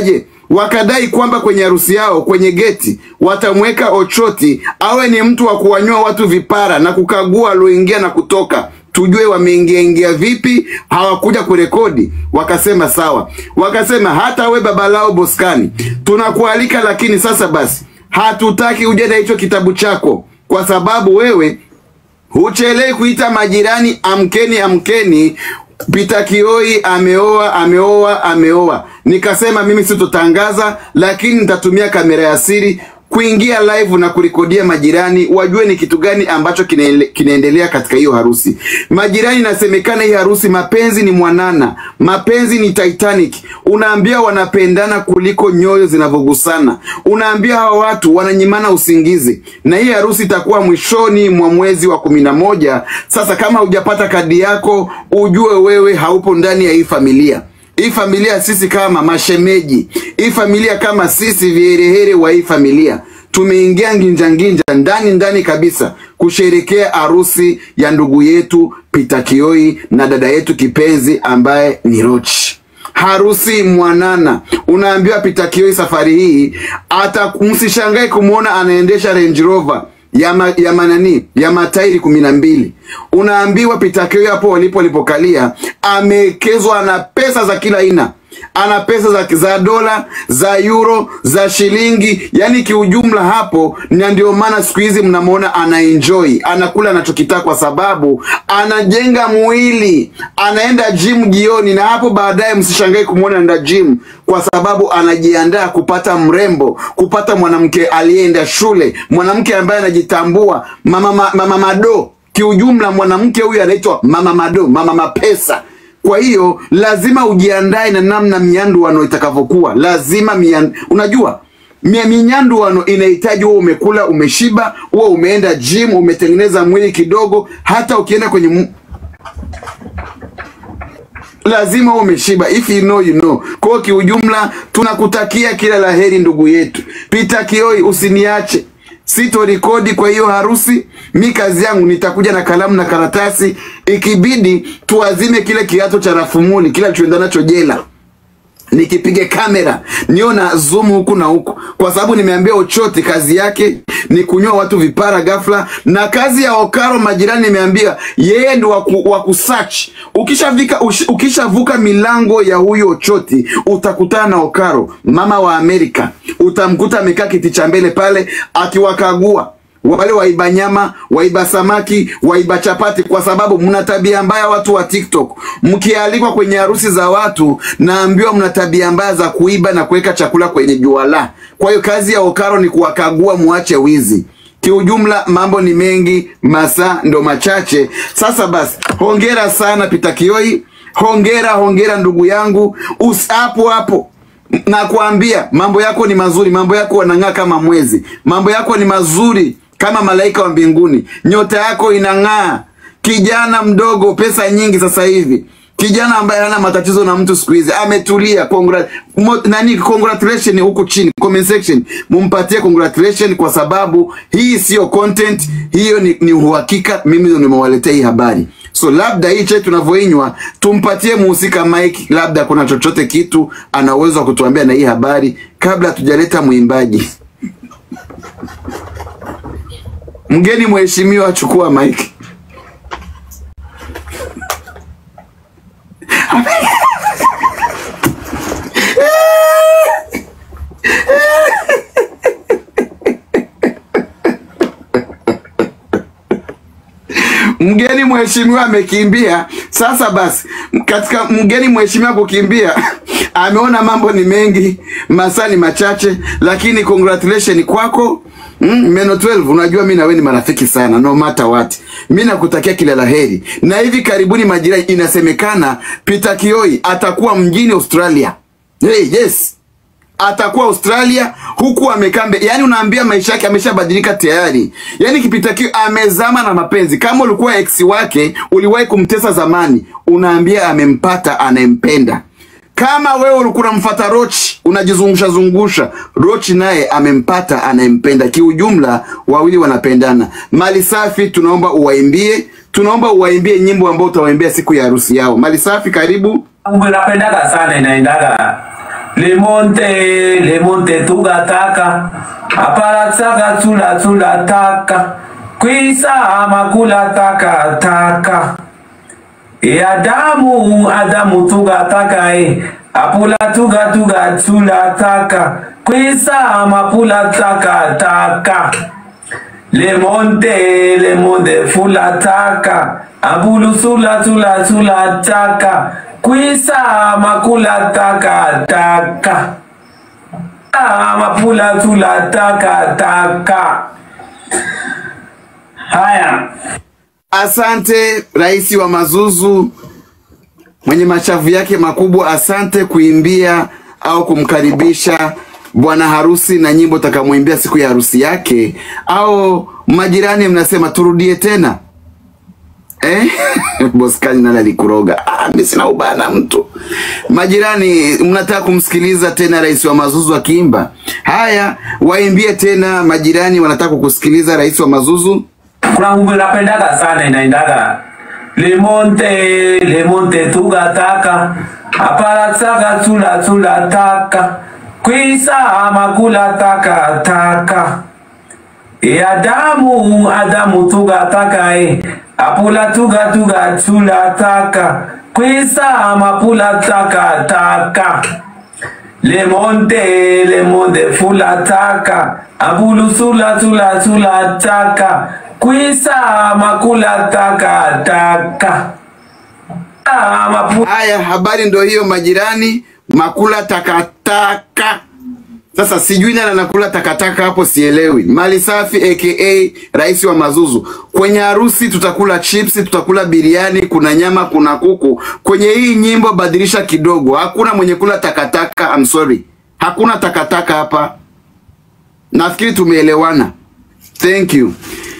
wakadai kwamba kwenye harusi yao kwenye geti watamweka Ochoti awe ni mtu wa kuwanyoa watu vipara na kukagua walioingia na kutoka, tujue wameingia ingia vipi, hawakuja kurekodi. Wakasema sawa, wakasema hata we baba lao Boskani tunakualika, lakini sasa basi hatutaki uje na hicho kitabu chako kwa sababu wewe huchelei kuita majirani, amkeni, amkeni. Peter Kioi ameoa, ameoa, ameoa. Nikasema mimi sitotangaza, lakini nitatumia kamera ya siri kuingia live na kurekodia majirani wajue ni kitu gani ambacho kinaele- kinaendelea katika hiyo harusi. Majirani, inasemekana hii harusi mapenzi ni mwanana, mapenzi ni Titanic. Unaambia wanapendana kuliko nyoyo zinavyogusana, unaambia hawa watu wananyimana usingizi, na hii harusi itakuwa mwishoni mwa mwezi wa kumi na moja. Sasa kama hujapata kadi yako, ujue wewe haupo ndani ya hii familia hii familia sisi kama mashemeji, hii familia kama sisi viherehere wa hii familia tumeingia nginja nginja ndani ndani kabisa kusherekea harusi ya ndugu yetu Peter Kioi na dada yetu kipenzi ambaye ni Rochi. Harusi mwanana, unaambiwa Peter Kioi safari hii hata msishangae kumwona anaendesha Range Rover ya, ma, ya manani ya matairi kumi na mbili. Unaambiwa Peter Kioi hapo walipo walipokalia amewekezwa na pesa za kila aina, ana pesa za, za dola za euro za shilingi, yani kiujumla hapo, na ndio maana siku hizi mnamwona ana enjoy, anakula anachokitaka kwa sababu anajenga mwili, anaenda gym jioni, na hapo baadaye msishangae kumwona anaenda gym kwa sababu anajiandaa kupata mrembo, kupata mwanamke aliyeenda shule, mwanamke ambaye anajitambua, mama, mama, mama mado kiujumla mwanamke huyu anaitwa mama mado, mama mapesa. Kwa hiyo lazima ujiandae na namna mianduano itakavyokuwa. Lazima mian... unajua mia- minyanduano inahitaji huo umekula, umeshiba, huo umeenda gym, umetengeneza mwili kidogo. Hata ukienda kwenye mu- lazima uwe umeshiba, if you know you know. Kwa hiyo kiujumla, tunakutakia kila laheri ndugu yetu Peter Kioi, usiniache sito rekodi kwa hiyo harusi. Mi kazi yangu nitakuja na kalamu na karatasi, ikibidi tuazime kile kiato cha rafumuli kila tuenda nacho jela nikipige kamera nio na zoom huku na huku, kwa sababu nimeambia Ochoti kazi yake ni kunyoa watu vipara ghafla, na kazi ya Okaro majirani nimeambia yeye ndo waku, wa kusearch. Ukishavika ush- ukishavuka milango ya huyo Ochoti utakutana na Okaro mama wa Amerika, utamkuta amekaa kiti cha mbele pale akiwakagua wale waiba nyama, waiba samaki, waiba chapati, kwa sababu mna tabia mbaya watu wa TikTok. Mkialikwa kwenye harusi za watu, naambiwa mna tabia mbaya za kuiba na kuweka chakula kwenye juala. Kwa hiyo kazi ya Okaro ni kuwakagua, muache wizi. Kiujumla mambo ni mengi, masaa ndo machache. Sasa basi, hongera sana Peter Kioi, hongera hongera ndugu yangu, usi hapo hapo nakwambia mambo yako ni mazuri, mambo yako wanang'aa kama mwezi, mambo yako ni mazuri kama malaika wa mbinguni, nyota yako inang'aa. Kijana mdogo, pesa nyingi sasa hivi, kijana ambaye hana matatizo na mtu siku hizi, ametulia. Congra mo, nani congratulation huku chini comment section, mumpatie congratulation kwa sababu hii sio content, hiyo ni, ni uhakika. Mimi ndo nimewaletea hii habari so labda hii chai tunavyoinywa tumpatie muhusika Mike, labda kuna chochote kitu ana uwezo wa kutuambia na hii habari kabla hatujaleta mwimbaji. Mgeni mheshimiwa, chukua Mike. mgeni mheshimiwa amekimbia. Sasa basi, katika mgeni mheshimiwa kukimbia, ameona mambo ni mengi, masaa ni machache, lakini congratulation kwako. Mm, Meno 12 unajua mi na wewe ni marafiki sana no matter what. Mi nakutakia kila laheri, na hivi karibuni majirani, inasemekana Peter Kioi atakuwa mjini Australia. Hey, yes atakuwa Australia huku amekaa mbe, yani unaambia maisha yake ameshabadilika tayari. Yani Kipita Kioi amezama na mapenzi. Kama ulikuwa ex wake uliwahi kumtesa zamani, unaambia amempata anayempenda. Kama wewe ulikuwa unamfuata Rochi unajizungusha zungusha, Rochi naye amempata anayempenda. Kiujumla wawili wanapendana. Mali Safi, tunaomba uwaimbie, tunaomba uwaimbie nyimbo ambayo utawaimbia siku ya harusi yao. Mali Safi, karibu. Mungu napendaga sana inaendaga limonte limonte tugataka aparatsaka tsula tsula taka kwisa makula taka taka e adamu adamu tugataka e apula tuga tuga tsula taka kwisa mapula taka taka lemonte lemonte fula taka abulu sula sula sula taka kwisa makula taka taka Ah, mapula sula taka taka haya Asante rais wa Mazuzu mwenye mashavu yake makubwa, asante kuimbia au kumkaribisha bwana harusi na nyimbo takamwimbia siku ya harusi yake. Au majirani mnasema turudie tena eh? Boskani nani alikuroga? Ah, mimi sina ubaya na mtu. Majirani mnataka kumsikiliza tena rais wa Mazuzu akiimba? Haya, waimbie tena. Majirani wanataka kukusikiliza rais wa Mazuzu. kuna ngumbe napendaga sana inaendaga limonte limonte tugataka aparatsaka tsula tsula taka kwisa makula taka taka e adamu adamu tugataka e apula tuga tuga tsula taka kwisa mapula taka taka lemonte lemonte fula taka abulu sula sula sula taka kwisa makula taka taka Ah, mapu- Haya, habari ndo hiyo majirani, makula takataka. Sasa sijui nani anakula takataka hapo, sielewi. Mali Safi aka rais wa Mazuzu. Kwenye harusi tutakula chipsi, tutakula biriani, kuna nyama, kuna kuku. Kwenye hii nyimbo badilisha kidogo, hakuna mwenye kula takataka. I'm sorry, hakuna takataka hapa. Nafikiri tumeelewana. Thank you.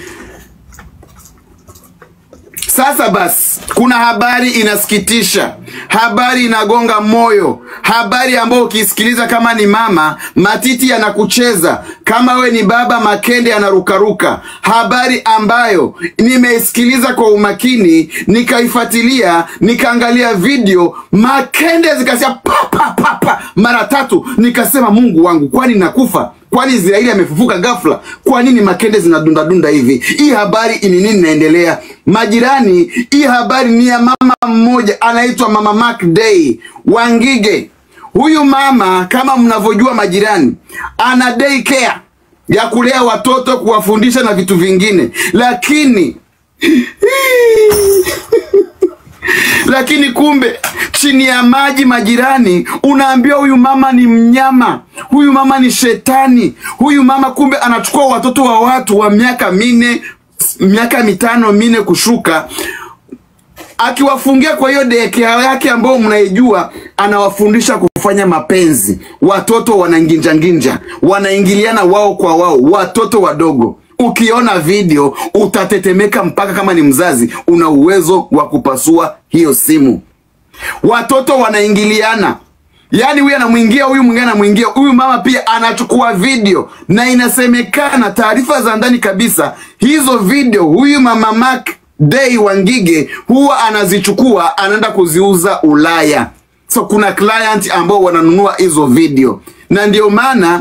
Sasa basi, kuna habari inasikitisha, habari inagonga moyo, habari ambayo ukisikiliza kama ni mama matiti yanakucheza, kama we ni baba makende yanarukaruka, habari ambayo nimeisikiliza kwa umakini, nikaifuatilia, nikaangalia video, makende zikasia papa papa mara tatu, nikasema Mungu wangu, kwani nakufa? Kwani Israeli amefufuka ghafla? Kwa nini makende zinadundadunda hivi? Hii habari ni nini inaendelea? Majirani, hii habari ni ya mama mmoja anaitwa Mama Mark Day Wangige. Huyu mama kama mnavyojua majirani, ana day care ya kulea watoto, kuwafundisha na vitu vingine, lakini lakini kumbe chini ya maji majirani, unaambiwa huyu mama ni mnyama, huyu mama ni shetani, huyu mama kumbe anachukua watoto wa watu wa miaka minne, miaka mitano minne kushuka akiwafungia kwa hiyo dekea yake ambao mnaijua, anawafundisha kufanya mapenzi. Watoto wananginjanginja, wanaingiliana wao kwa wao, watoto wadogo. Ukiona video utatetemeka, mpaka kama ni mzazi una uwezo wa kupasua hiyo simu. Watoto wanaingiliana, yaani huyu anamwingia huyu, mwingine anamwingia huyu. Mama pia anachukua video, na inasemekana taarifa za ndani kabisa, hizo video huyu mama Mark Day Wangige huwa anazichukua anaenda kuziuza Ulaya. So kuna client ambao wananunua hizo video, na ndio maana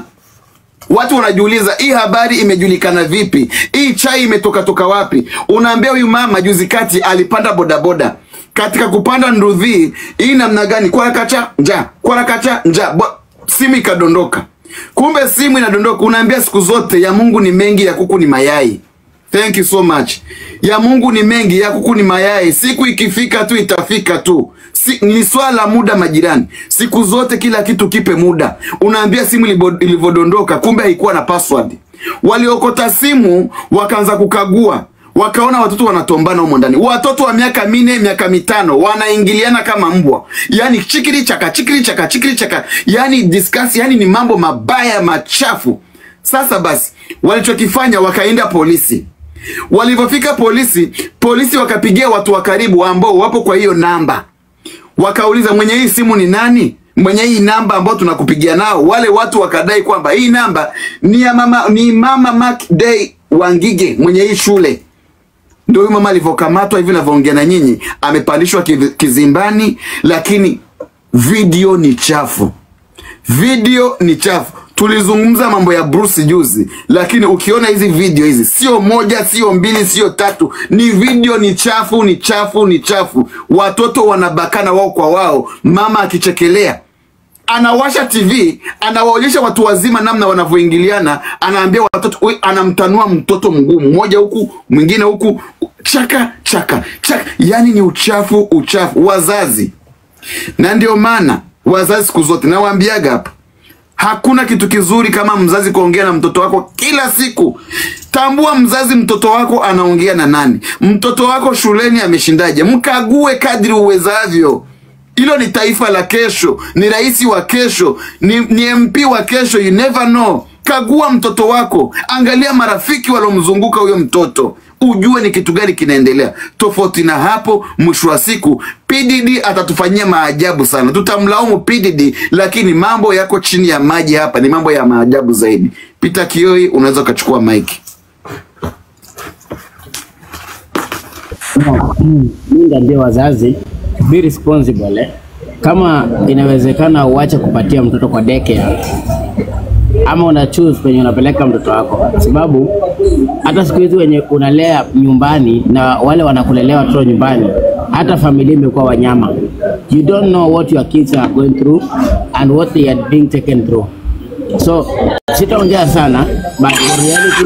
watu wanajiuliza hii habari imejulikana vipi? Hii chai imetoka toka wapi? Unaambia huyu mama juzi kati alipanda bodaboda katika kupanda ndudhi hii namna gani? Kwarakacha nja kwarakacha nja Bo- simu ikadondoka. Kumbe simu inadondoka. Unaambia siku zote ya Mungu ni mengi, ya kuku ni mayai. Thank you so much. Ya Mungu ni mengi, ya kuku ni mayai. Siku ikifika tu itafika tu. Si, ni swala la muda majirani. Siku zote kila kitu kipe muda. Unaambia simu ilivo- ilivyodondoka, kumbe haikuwa na password. Waliokota simu wakaanza kukagua, wakaona watoto wanatombana humo ndani. Watoto wa miaka minne, miaka mitano wanaingiliana kama mbwa, yaani chikiri chaka, chikiri chaka, chikiri chaka, yaani discuss, yaani ni mambo mabaya machafu. Sasa basi, walichokifanya wakaenda polisi. Walivyofika polisi, polisi wakapigia watu wa karibu ambao wapo kwa hiyo namba, wakauliza mwenye hii simu ni nani? Mwenye hii namba ambao tunakupigia nao. Wale watu wakadai kwamba hii namba ni ya mama, ni mama Mark Day Wangige mwenye hii shule. Ndio huyu mama alivyokamatwa hivi navyoongea na nyinyi, amepandishwa kizi- kizimbani, lakini video ni chafu. video ni chafu tulizungumza mambo ya Bruce juzi, lakini ukiona hizi video hizi, sio moja, sio mbili, sio tatu, ni video ni chafu, ni chafu, ni chafu. Watoto wanabakana wao kwa wao, mama akichekelea anawasha TV anawaonyesha watu wazima namna wanavyoingiliana, anaambia watoto, we, anamtanua mtoto mguu mmoja huku mwingine huku, chaka chaka chaka, yani ni uchafu, uchafu. Wazazi, na ndio maana wazazi siku zote nawaambiaga hapa Hakuna kitu kizuri kama mzazi kuongea na mtoto wako kila siku. Tambua mzazi, mtoto wako anaongea na nani, mtoto wako shuleni ameshindaje, mkague kadri uwezavyo. Hilo ni taifa la kesho, ni rais wa kesho, ni, ni MP wa kesho. You never know. Kagua mtoto wako, angalia marafiki waliomzunguka huyo mtoto, ujue ni kitu gani kinaendelea. Tofauti na hapo, mwisho wa siku PDD atatufanyia maajabu sana. Tutamlaumu PDD, lakini mambo yako chini ya maji hapa, ni mambo ya maajabu zaidi. Peter Kioi, unaweza ukachukua mike. mi ndaambia wazazi be responsible eh. Kama inawezekana uache kupatia mtoto kwa daycare ama una choose penye unapeleka mtoto wako, sababu hata siku hizi wenye unalea nyumbani na wale wanakulelea watoto nyumbani, hata familia imekuwa wanyama. You don't know what your kids are going through and what they are being taken through. So sitaongea sana but the reality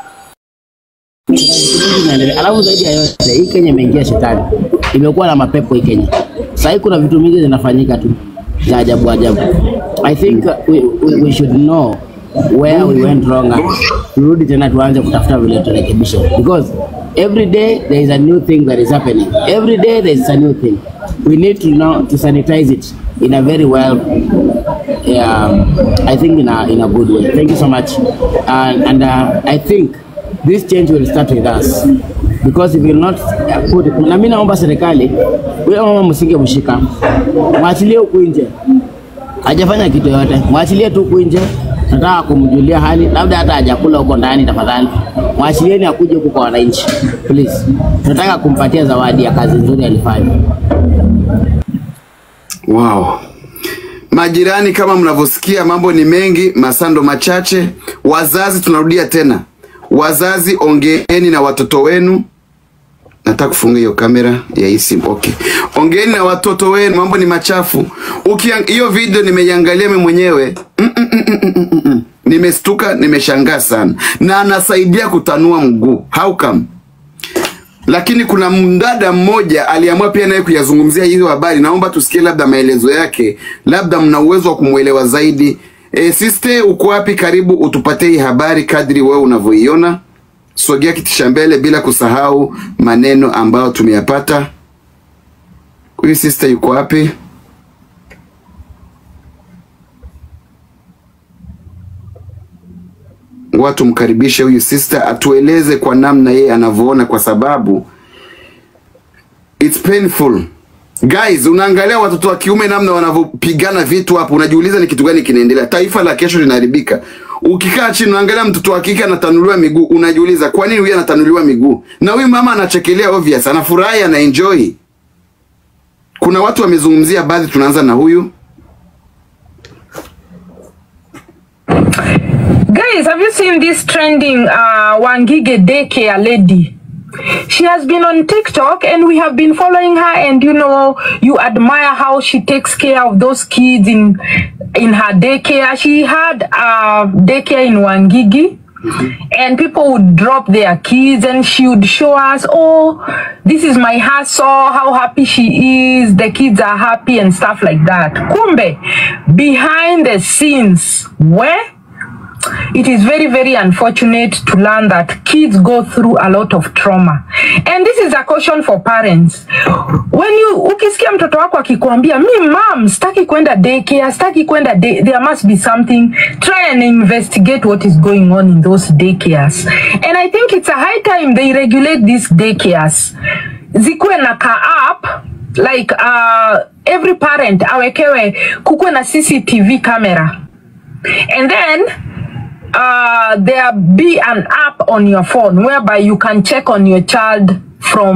is inaendelea. Alafu zaidi ya yote, hii Kenya imeingia shetani, imekuwa na mapepo hii Kenya. Sasa hii kuna vitu mingi zinafanyika tu za ajabu ajabu. I think uh, we, we, we should know where we went wrong and turudi tena tuanze kutafuta vile turekebisha, because every day there is a new thing that is happening. Every day there is a new thing. We need to now to sanitize it in a very well yeah, I think in a in a good way. Thank you so much, and and uh, I think this change will start with us because if we will not uh, put it, na mimi naomba serikali huyo mama msinge mshika, mwachilie huku nje, hajafanya kitu yoyote, mwachilie tu huku nje. Nataka kumjulia hali, labda hata hajakula huko ndani, tafadhali mwachilieni akuje huku kwa wananchi please. Tunataka kumpatia zawadi ya kazi nzuri alifanya. Wow. Majirani, kama mnavyosikia, mambo ni mengi, masando machache. Wazazi, tunarudia tena, wazazi, ongeeni na watoto wenu. Nataka kufunga hiyo kamera ya hii simu. Okay, ongeeni na watoto wenu, mambo ni machafu. Ukiang- hiyo video nimeiangalia mimi mwenyewe mm -mm -mm -mm -mm -mm -mm. Nimestuka, nimeshangaa sana, na anasaidia kutanua mguu. How come? lakini kuna mdada mmoja aliamua pia naye kuyazungumzia hizo habari. Naomba tusikie labda maelezo yake, labda mna uwezo wa kumwelewa zaidi. E, siste uko wapi? Karibu utupatie hii habari kadri wewe unavyoiona. Sogea kiti cha mbele, bila kusahau maneno ambayo tumeyapata. Huyu sister yuko wapi? watu mkaribishe huyu sister atueleze kwa namna yeye anavyoona, kwa sababu it's painful guys. Unaangalia watoto wa kiume namna wanavyopigana vitu hapo, unajiuliza ni kitu gani kinaendelea. Taifa la kesho linaharibika. Ukikaa chini unaangalia mtoto wa kike anatanuliwa miguu, unajiuliza kwa nini huyu anatanuliwa miguu, na huyu mama anachekelea, obvious, anafurahi, ana enjoy. Kuna watu wamezungumzia baadhi, tunaanza na huyu Guys, have you seen this trending uh, Wangige daycare lady? She has been on TikTok and we have been following her and you know you admire how she takes care of those kids in in her daycare. She had uh, daycare in Wangigi and people would drop their kids and she would show us, oh, this is my hustle, how happy she is, the kids are happy and stuff like that. Kumbe, behind the scenes, where it is very very unfortunate to learn that kids go through a lot of trauma and this is a caution for parents when you ukisikia mtoto wako akikwambia mi mam sitaki kwenda daycare sitaki kwenda day, there must be something try and investigate what is going on in those daycares and i think it's a high time they regulate these daycares zikuwe na ka app like uh, every parent awekewe kukuwe na cctv camera and then uh, there be an app on your phone whereby you can check on your child from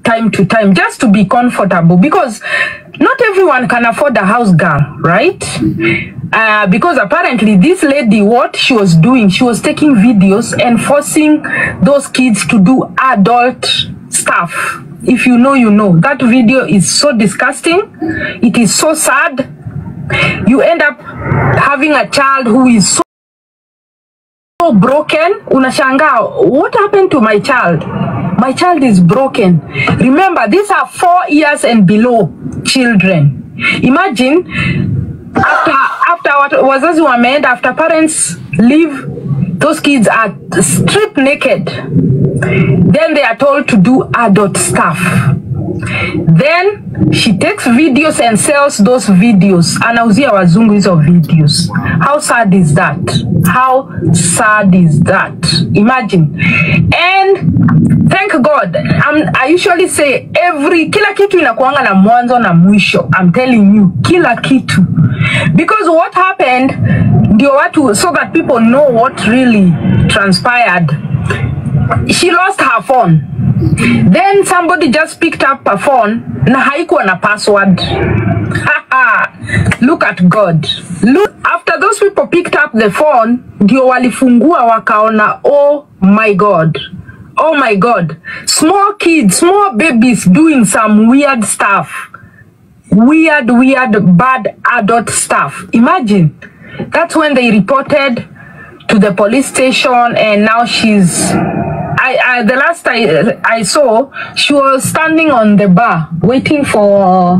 time to time just to be comfortable because not everyone can afford a house girl, right? Uh, because apparently this lady, what she was doing, she was taking videos and forcing those kids to do adult stuff. If you know, you know. That video is so disgusting. It is so sad. You end up having a child who is so so broken unashangaa what happened to my child my child is broken remember these are four years and below children imagine after after wat- wazazi wameenda after parents leave those kids are stripped naked then they are told to do adult stuff then she takes videos and sells those videos anauzia wazungu hizo videos how sad is that how sad is that imagine and thank god I'm, i usually say every kila kitu inakuanga na mwanzo na mwisho i'm telling you kila kitu because what happened ndio watu so that people know what really transpired she lost her phone then somebody just picked up her phone na haikuwa na password look at god look after those people picked up the phone ndio walifungua wakaona oh my god oh my god small kids small babies doing some weird stuff weird weird bad adult stuff imagine that's when they reported to the police station and now she's I, I the last I I saw she was standing on the bar waiting for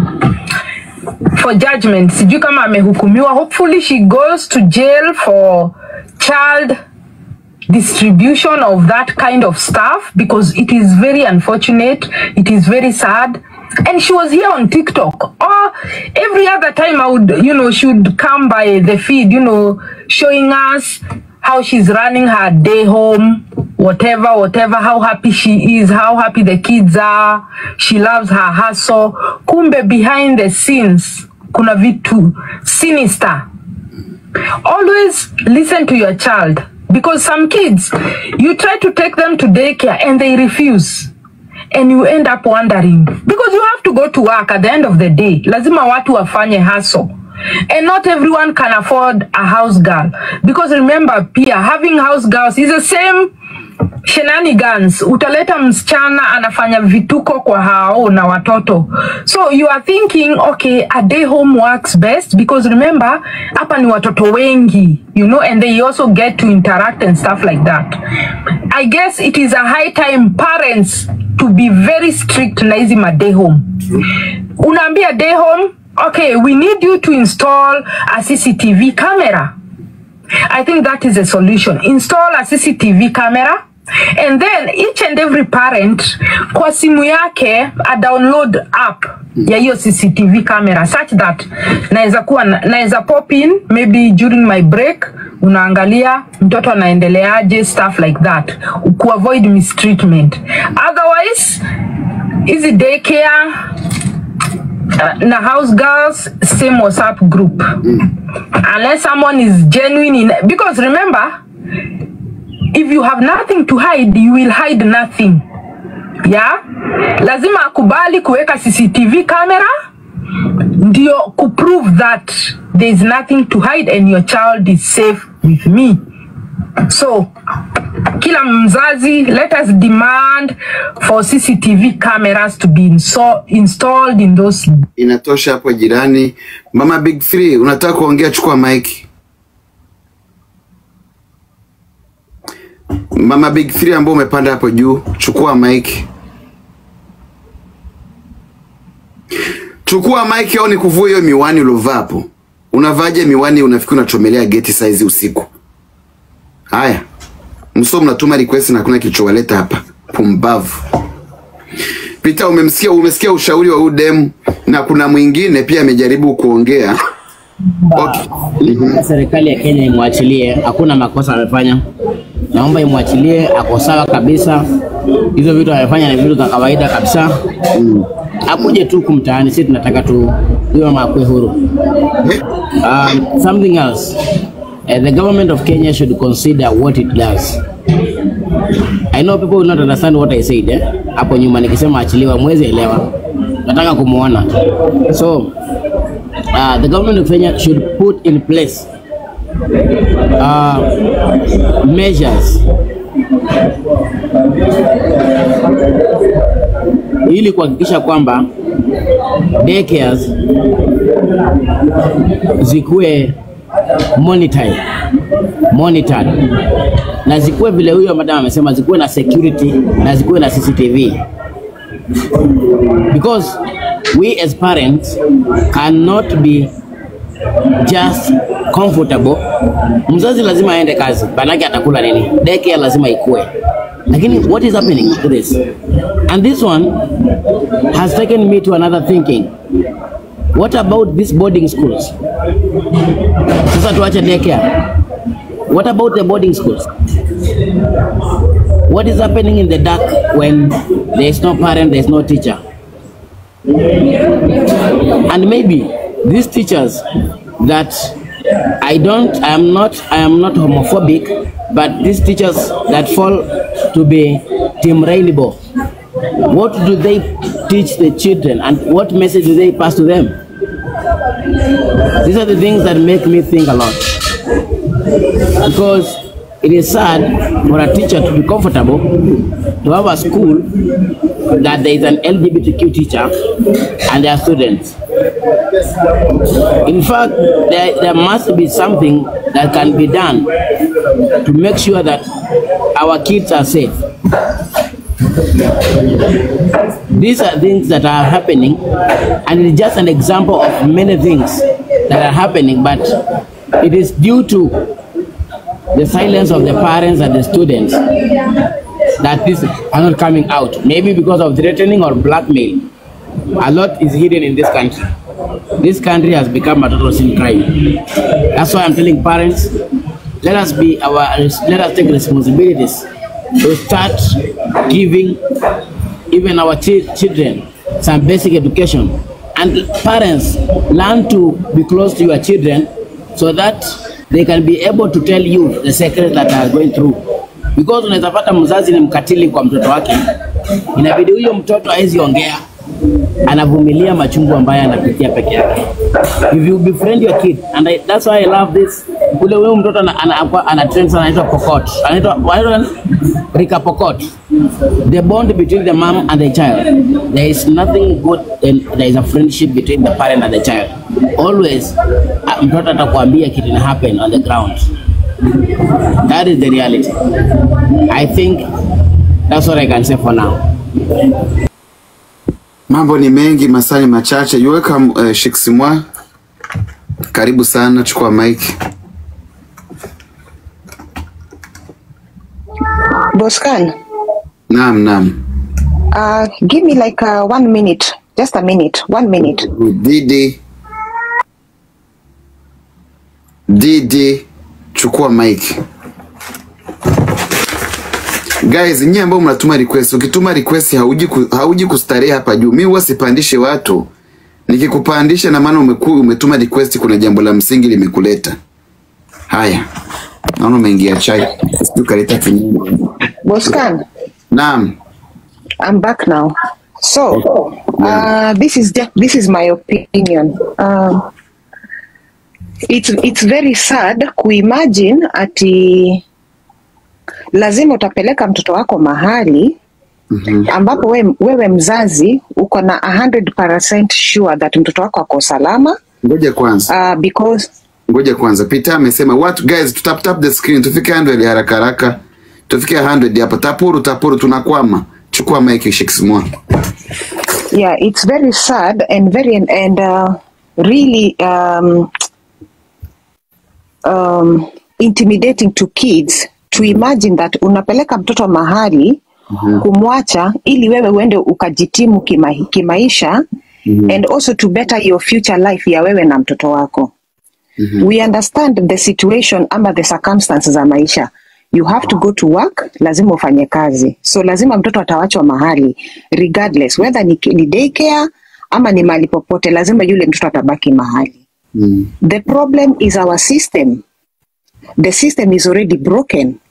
for judgment sijui kama amehukumiwa hopefully she goes to jail for child distribution of that kind of stuff because it is very unfortunate it is very sad and she was here on tiktok or every other time i would you know she would come by the feed you know showing us how she's running her day home whatever whatever how happy she is how happy the kids are she loves her hustle kumbe behind the scenes kuna vitu sinister always listen to your child because some kids you try to take them to daycare and they refuse and you end up wondering because you have to go to work at the end of the day lazima watu wafanye hustle and not everyone can afford a house girl because remember pia having house girls is the same shenanigans utaleta msichana anafanya vituko kwa hao na watoto so you are thinking okay a day home works best because remember hapa ni watoto wengi you know and they also get to interact and stuff like that i guess it is a high time parents to be very strict na hizi ma day home unaambia day home okay we need you to install a cctv camera I think that is a solution. Install a CCTV camera and then each and every parent kwa simu yake a download app ya hiyo CCTV camera such that naweza kuwa na- naweza pop in maybe during my break unaangalia mtoto anaendeleaje stuff like that ku avoid mistreatment otherwise hizi daycare uh, na house girls same whatsapp group unless someone is genuine in because remember if you have nothing to hide you will hide nothing yeah lazima akubali kuweka cctv camera ndio kuprove that there is nothing to hide and your child is safe with me so kila mzazi let us demand for cctv cameras to be inso- installed in those Inatosha hapo jirani. Mama Big Three, unataka kuongea? Chukua mic. Mama Big Three ambao umepanda hapo juu, chukua mic. Chukua mic au nikuvue hiyo miwani ulovaa hapo. Unavaaje miwani unafikiri unachomelea geti saizi usiku? Haya. Mso mnatuma request na hakuna kilichowaleta hapa. Pumbavu. Peter, umemsikia umesikia ushauri wa udem na kuna mwingine pia amejaribu kuongea. Naomba serikali ya Kenya imwachilie, hakuna makosa amefanya. Naomba imwachilie, ako sawa kabisa. Hizo vitu amefanya ni vitu za kawaida kabisa. Akuje tu kumtaani, sisi tunataka tu huyo mama akue huru. Um, something else. Uh, the government of Kenya should consider what it does. I know people will not understand what I said eh? Hapo nyuma nikisema achiliwa mwezi elewa. Nataka kumuona. So uh, the government of Kenya should put in place uh, measures ili kuhakikisha kwamba daycares zikuwe monitored, monitored na zikuwe vile huyo madam amesema, zikuwe na security na zikuwe na CCTV because we as parents cannot be just comfortable. Mzazi lazima aende kazi, banake atakula nini? Daycare lazima ikue, lakini what is happening to this? And this one has taken me to another thinking. What about these boarding schools? Sasa tuache daycare. What about the boarding schools? What is happening in the dark when there is no parent, there is no teacher? And maybe these teachers that I don't, I am not, I am not homophobic, but these teachers that fall to be Team Rainbow, what do they teach the children and what message do they pass to them? These are the things that make me think a lot. Because it is sad for a teacher to be comfortable to have a school that there is an LGBTQ teacher and their students. In fact, there, there must be something that can be done to make sure that our kids are safe. These are things that are happening, and it is just an example of many things that are happening, but it is due to the silence of the parents and the students that these are not coming out. Maybe because of threatening or blackmail. A lot is hidden in this country. This country has become a total sin crime. That's why I'm telling parents, let us be our, let us take responsibilities to start giving even our chi- children some basic education. And parents, learn to be close to your children so that they can be able to tell you the secrets that are going through. Because unaweza pata mzazi ni mkatili kwa mtoto wake, inabidi huyo mtoto hawezi ongea, anavumilia machungu ambayo anapitia peke yake. If you befriend your kid and I, that's why I love this. Ule huyo mtoto ana, ana, ana, ana trend sana anaitwa Pokot. Anaitwa anaitwa nani? Rika Pokot. The bond between the mom and the child. There is nothing good and there is a friendship between the parent and the child. Always uh, mtoto atakwambia kitu ina happen on the ground. That is the reality. I think that's what I can say for now. Mambo ni mengi, masaa ni machache. You welcome uh, Shiksimwa, karibu sana, chukua mic. Boscan, Naam, naam. uh, give me like uh, one minute, just a minute, one minute. Didi, Didi, chukua mic. Guys, nyie ambao mnatuma request, ukituma request hauji, ku, hauji kustarehe hapa juu. Mimi huwa sipandishe watu. Nikikupandisha na maana umeku, umetuma request, kuna jambo la msingi limekuleta. Haya, naona umeingia chai, sijui kaleta kinywaji. Boscan, Naam. I'm back now. So, uh, this is just, this is my opinion. Um, it's it's very sad kuimagine ati lazima utapeleka mtoto wako mahali ambapo we, wewe mzazi uko na 100% sure that mtoto wako ako salama Ngoja kwanza. uh, because Ngoja kwanza. Peter amesema what guys, tutap tap the screen tufike 100 haraka haraka. Tufike 100 hapa. Tapuru tapuru tunakwama. Chukua mic Shiksimwa. yeah it's very sad and very and uh, really um, um, intimidating to kids to imagine that unapeleka mtoto mahali kumwacha ili wewe uende ukajitimu kima, kimaisha and also to better your future life ya wewe na mtoto wako we understand the situation ama the circumstances za maisha you have to go to work lazima ufanye kazi so lazima mtoto atawachwa mahali regardless whether ni, ni daycare ama ni mahali popote lazima yule mtoto atabaki mahali the problem is our system the system is already broken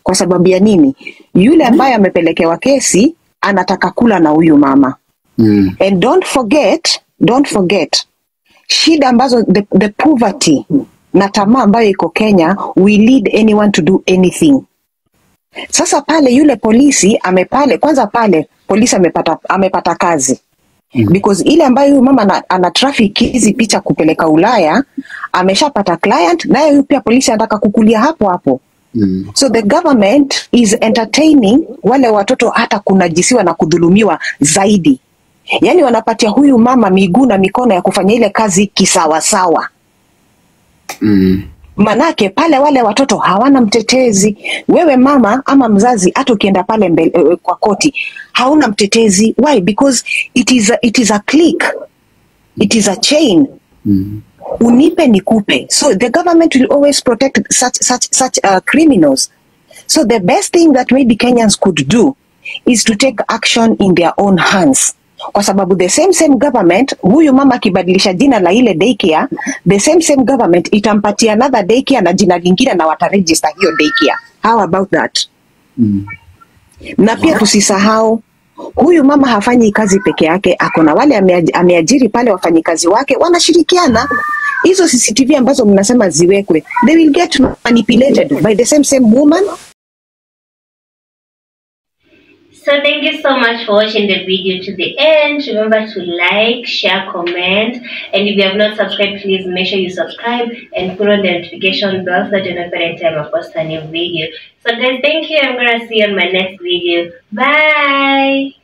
kwa sababu ya nini yule ambaye amepelekewa kesi anataka kula na huyu mama Mm. and don't forget don't forget shida ambazo the, the poverty na tamaa ambayo iko kenya we lead anyone to do anything sasa pale yule polisi amepale kwanza pale polisi amepata, amepata kazi because ile ambayo huyu mama ana, ana traffic hizi picha kupeleka ulaya ameshapata client naye huyu pia polisi anataka kukulia hapo hapo Mm. so the government is entertaining wale watoto hata kunajisiwa na kudhulumiwa zaidi yaani wanapatia huyu mama miguu na mikono ya kufanya ile kazi kisawasawa Mm. manake pale wale watoto hawana mtetezi wewe mama ama mzazi hata ukienda pale mbele, eh, kwa koti hauna mtetezi why because it is a, it is a click it is a chain Mm. unipe nikupe so the government will always protect such such such uh, criminals so the best thing that maybe kenyans could do is to take action in their own hands kwa sababu the same same government huyu mama akibadilisha jina la ile daycare the same same government itampatia another daycare na jina lingine na wataregister hiyo daycare how about that Mm. na pia tusisahau huyu mama hafanyi kazi peke yake ako na wale ameaj- ameajiri pale wafanyikazi wake wanashirikiana hizo cctv ambazo mnasema ziwekwe they will get manipulated by the same same woman So thank you so much for watching the video to the end. Remember to like, share, comment, and if you have not subscribed, please make sure you subscribe and put on the notification bell so that you know every time I post a new video. So guys, thank you. I'm gonna see you on my next video. Bye.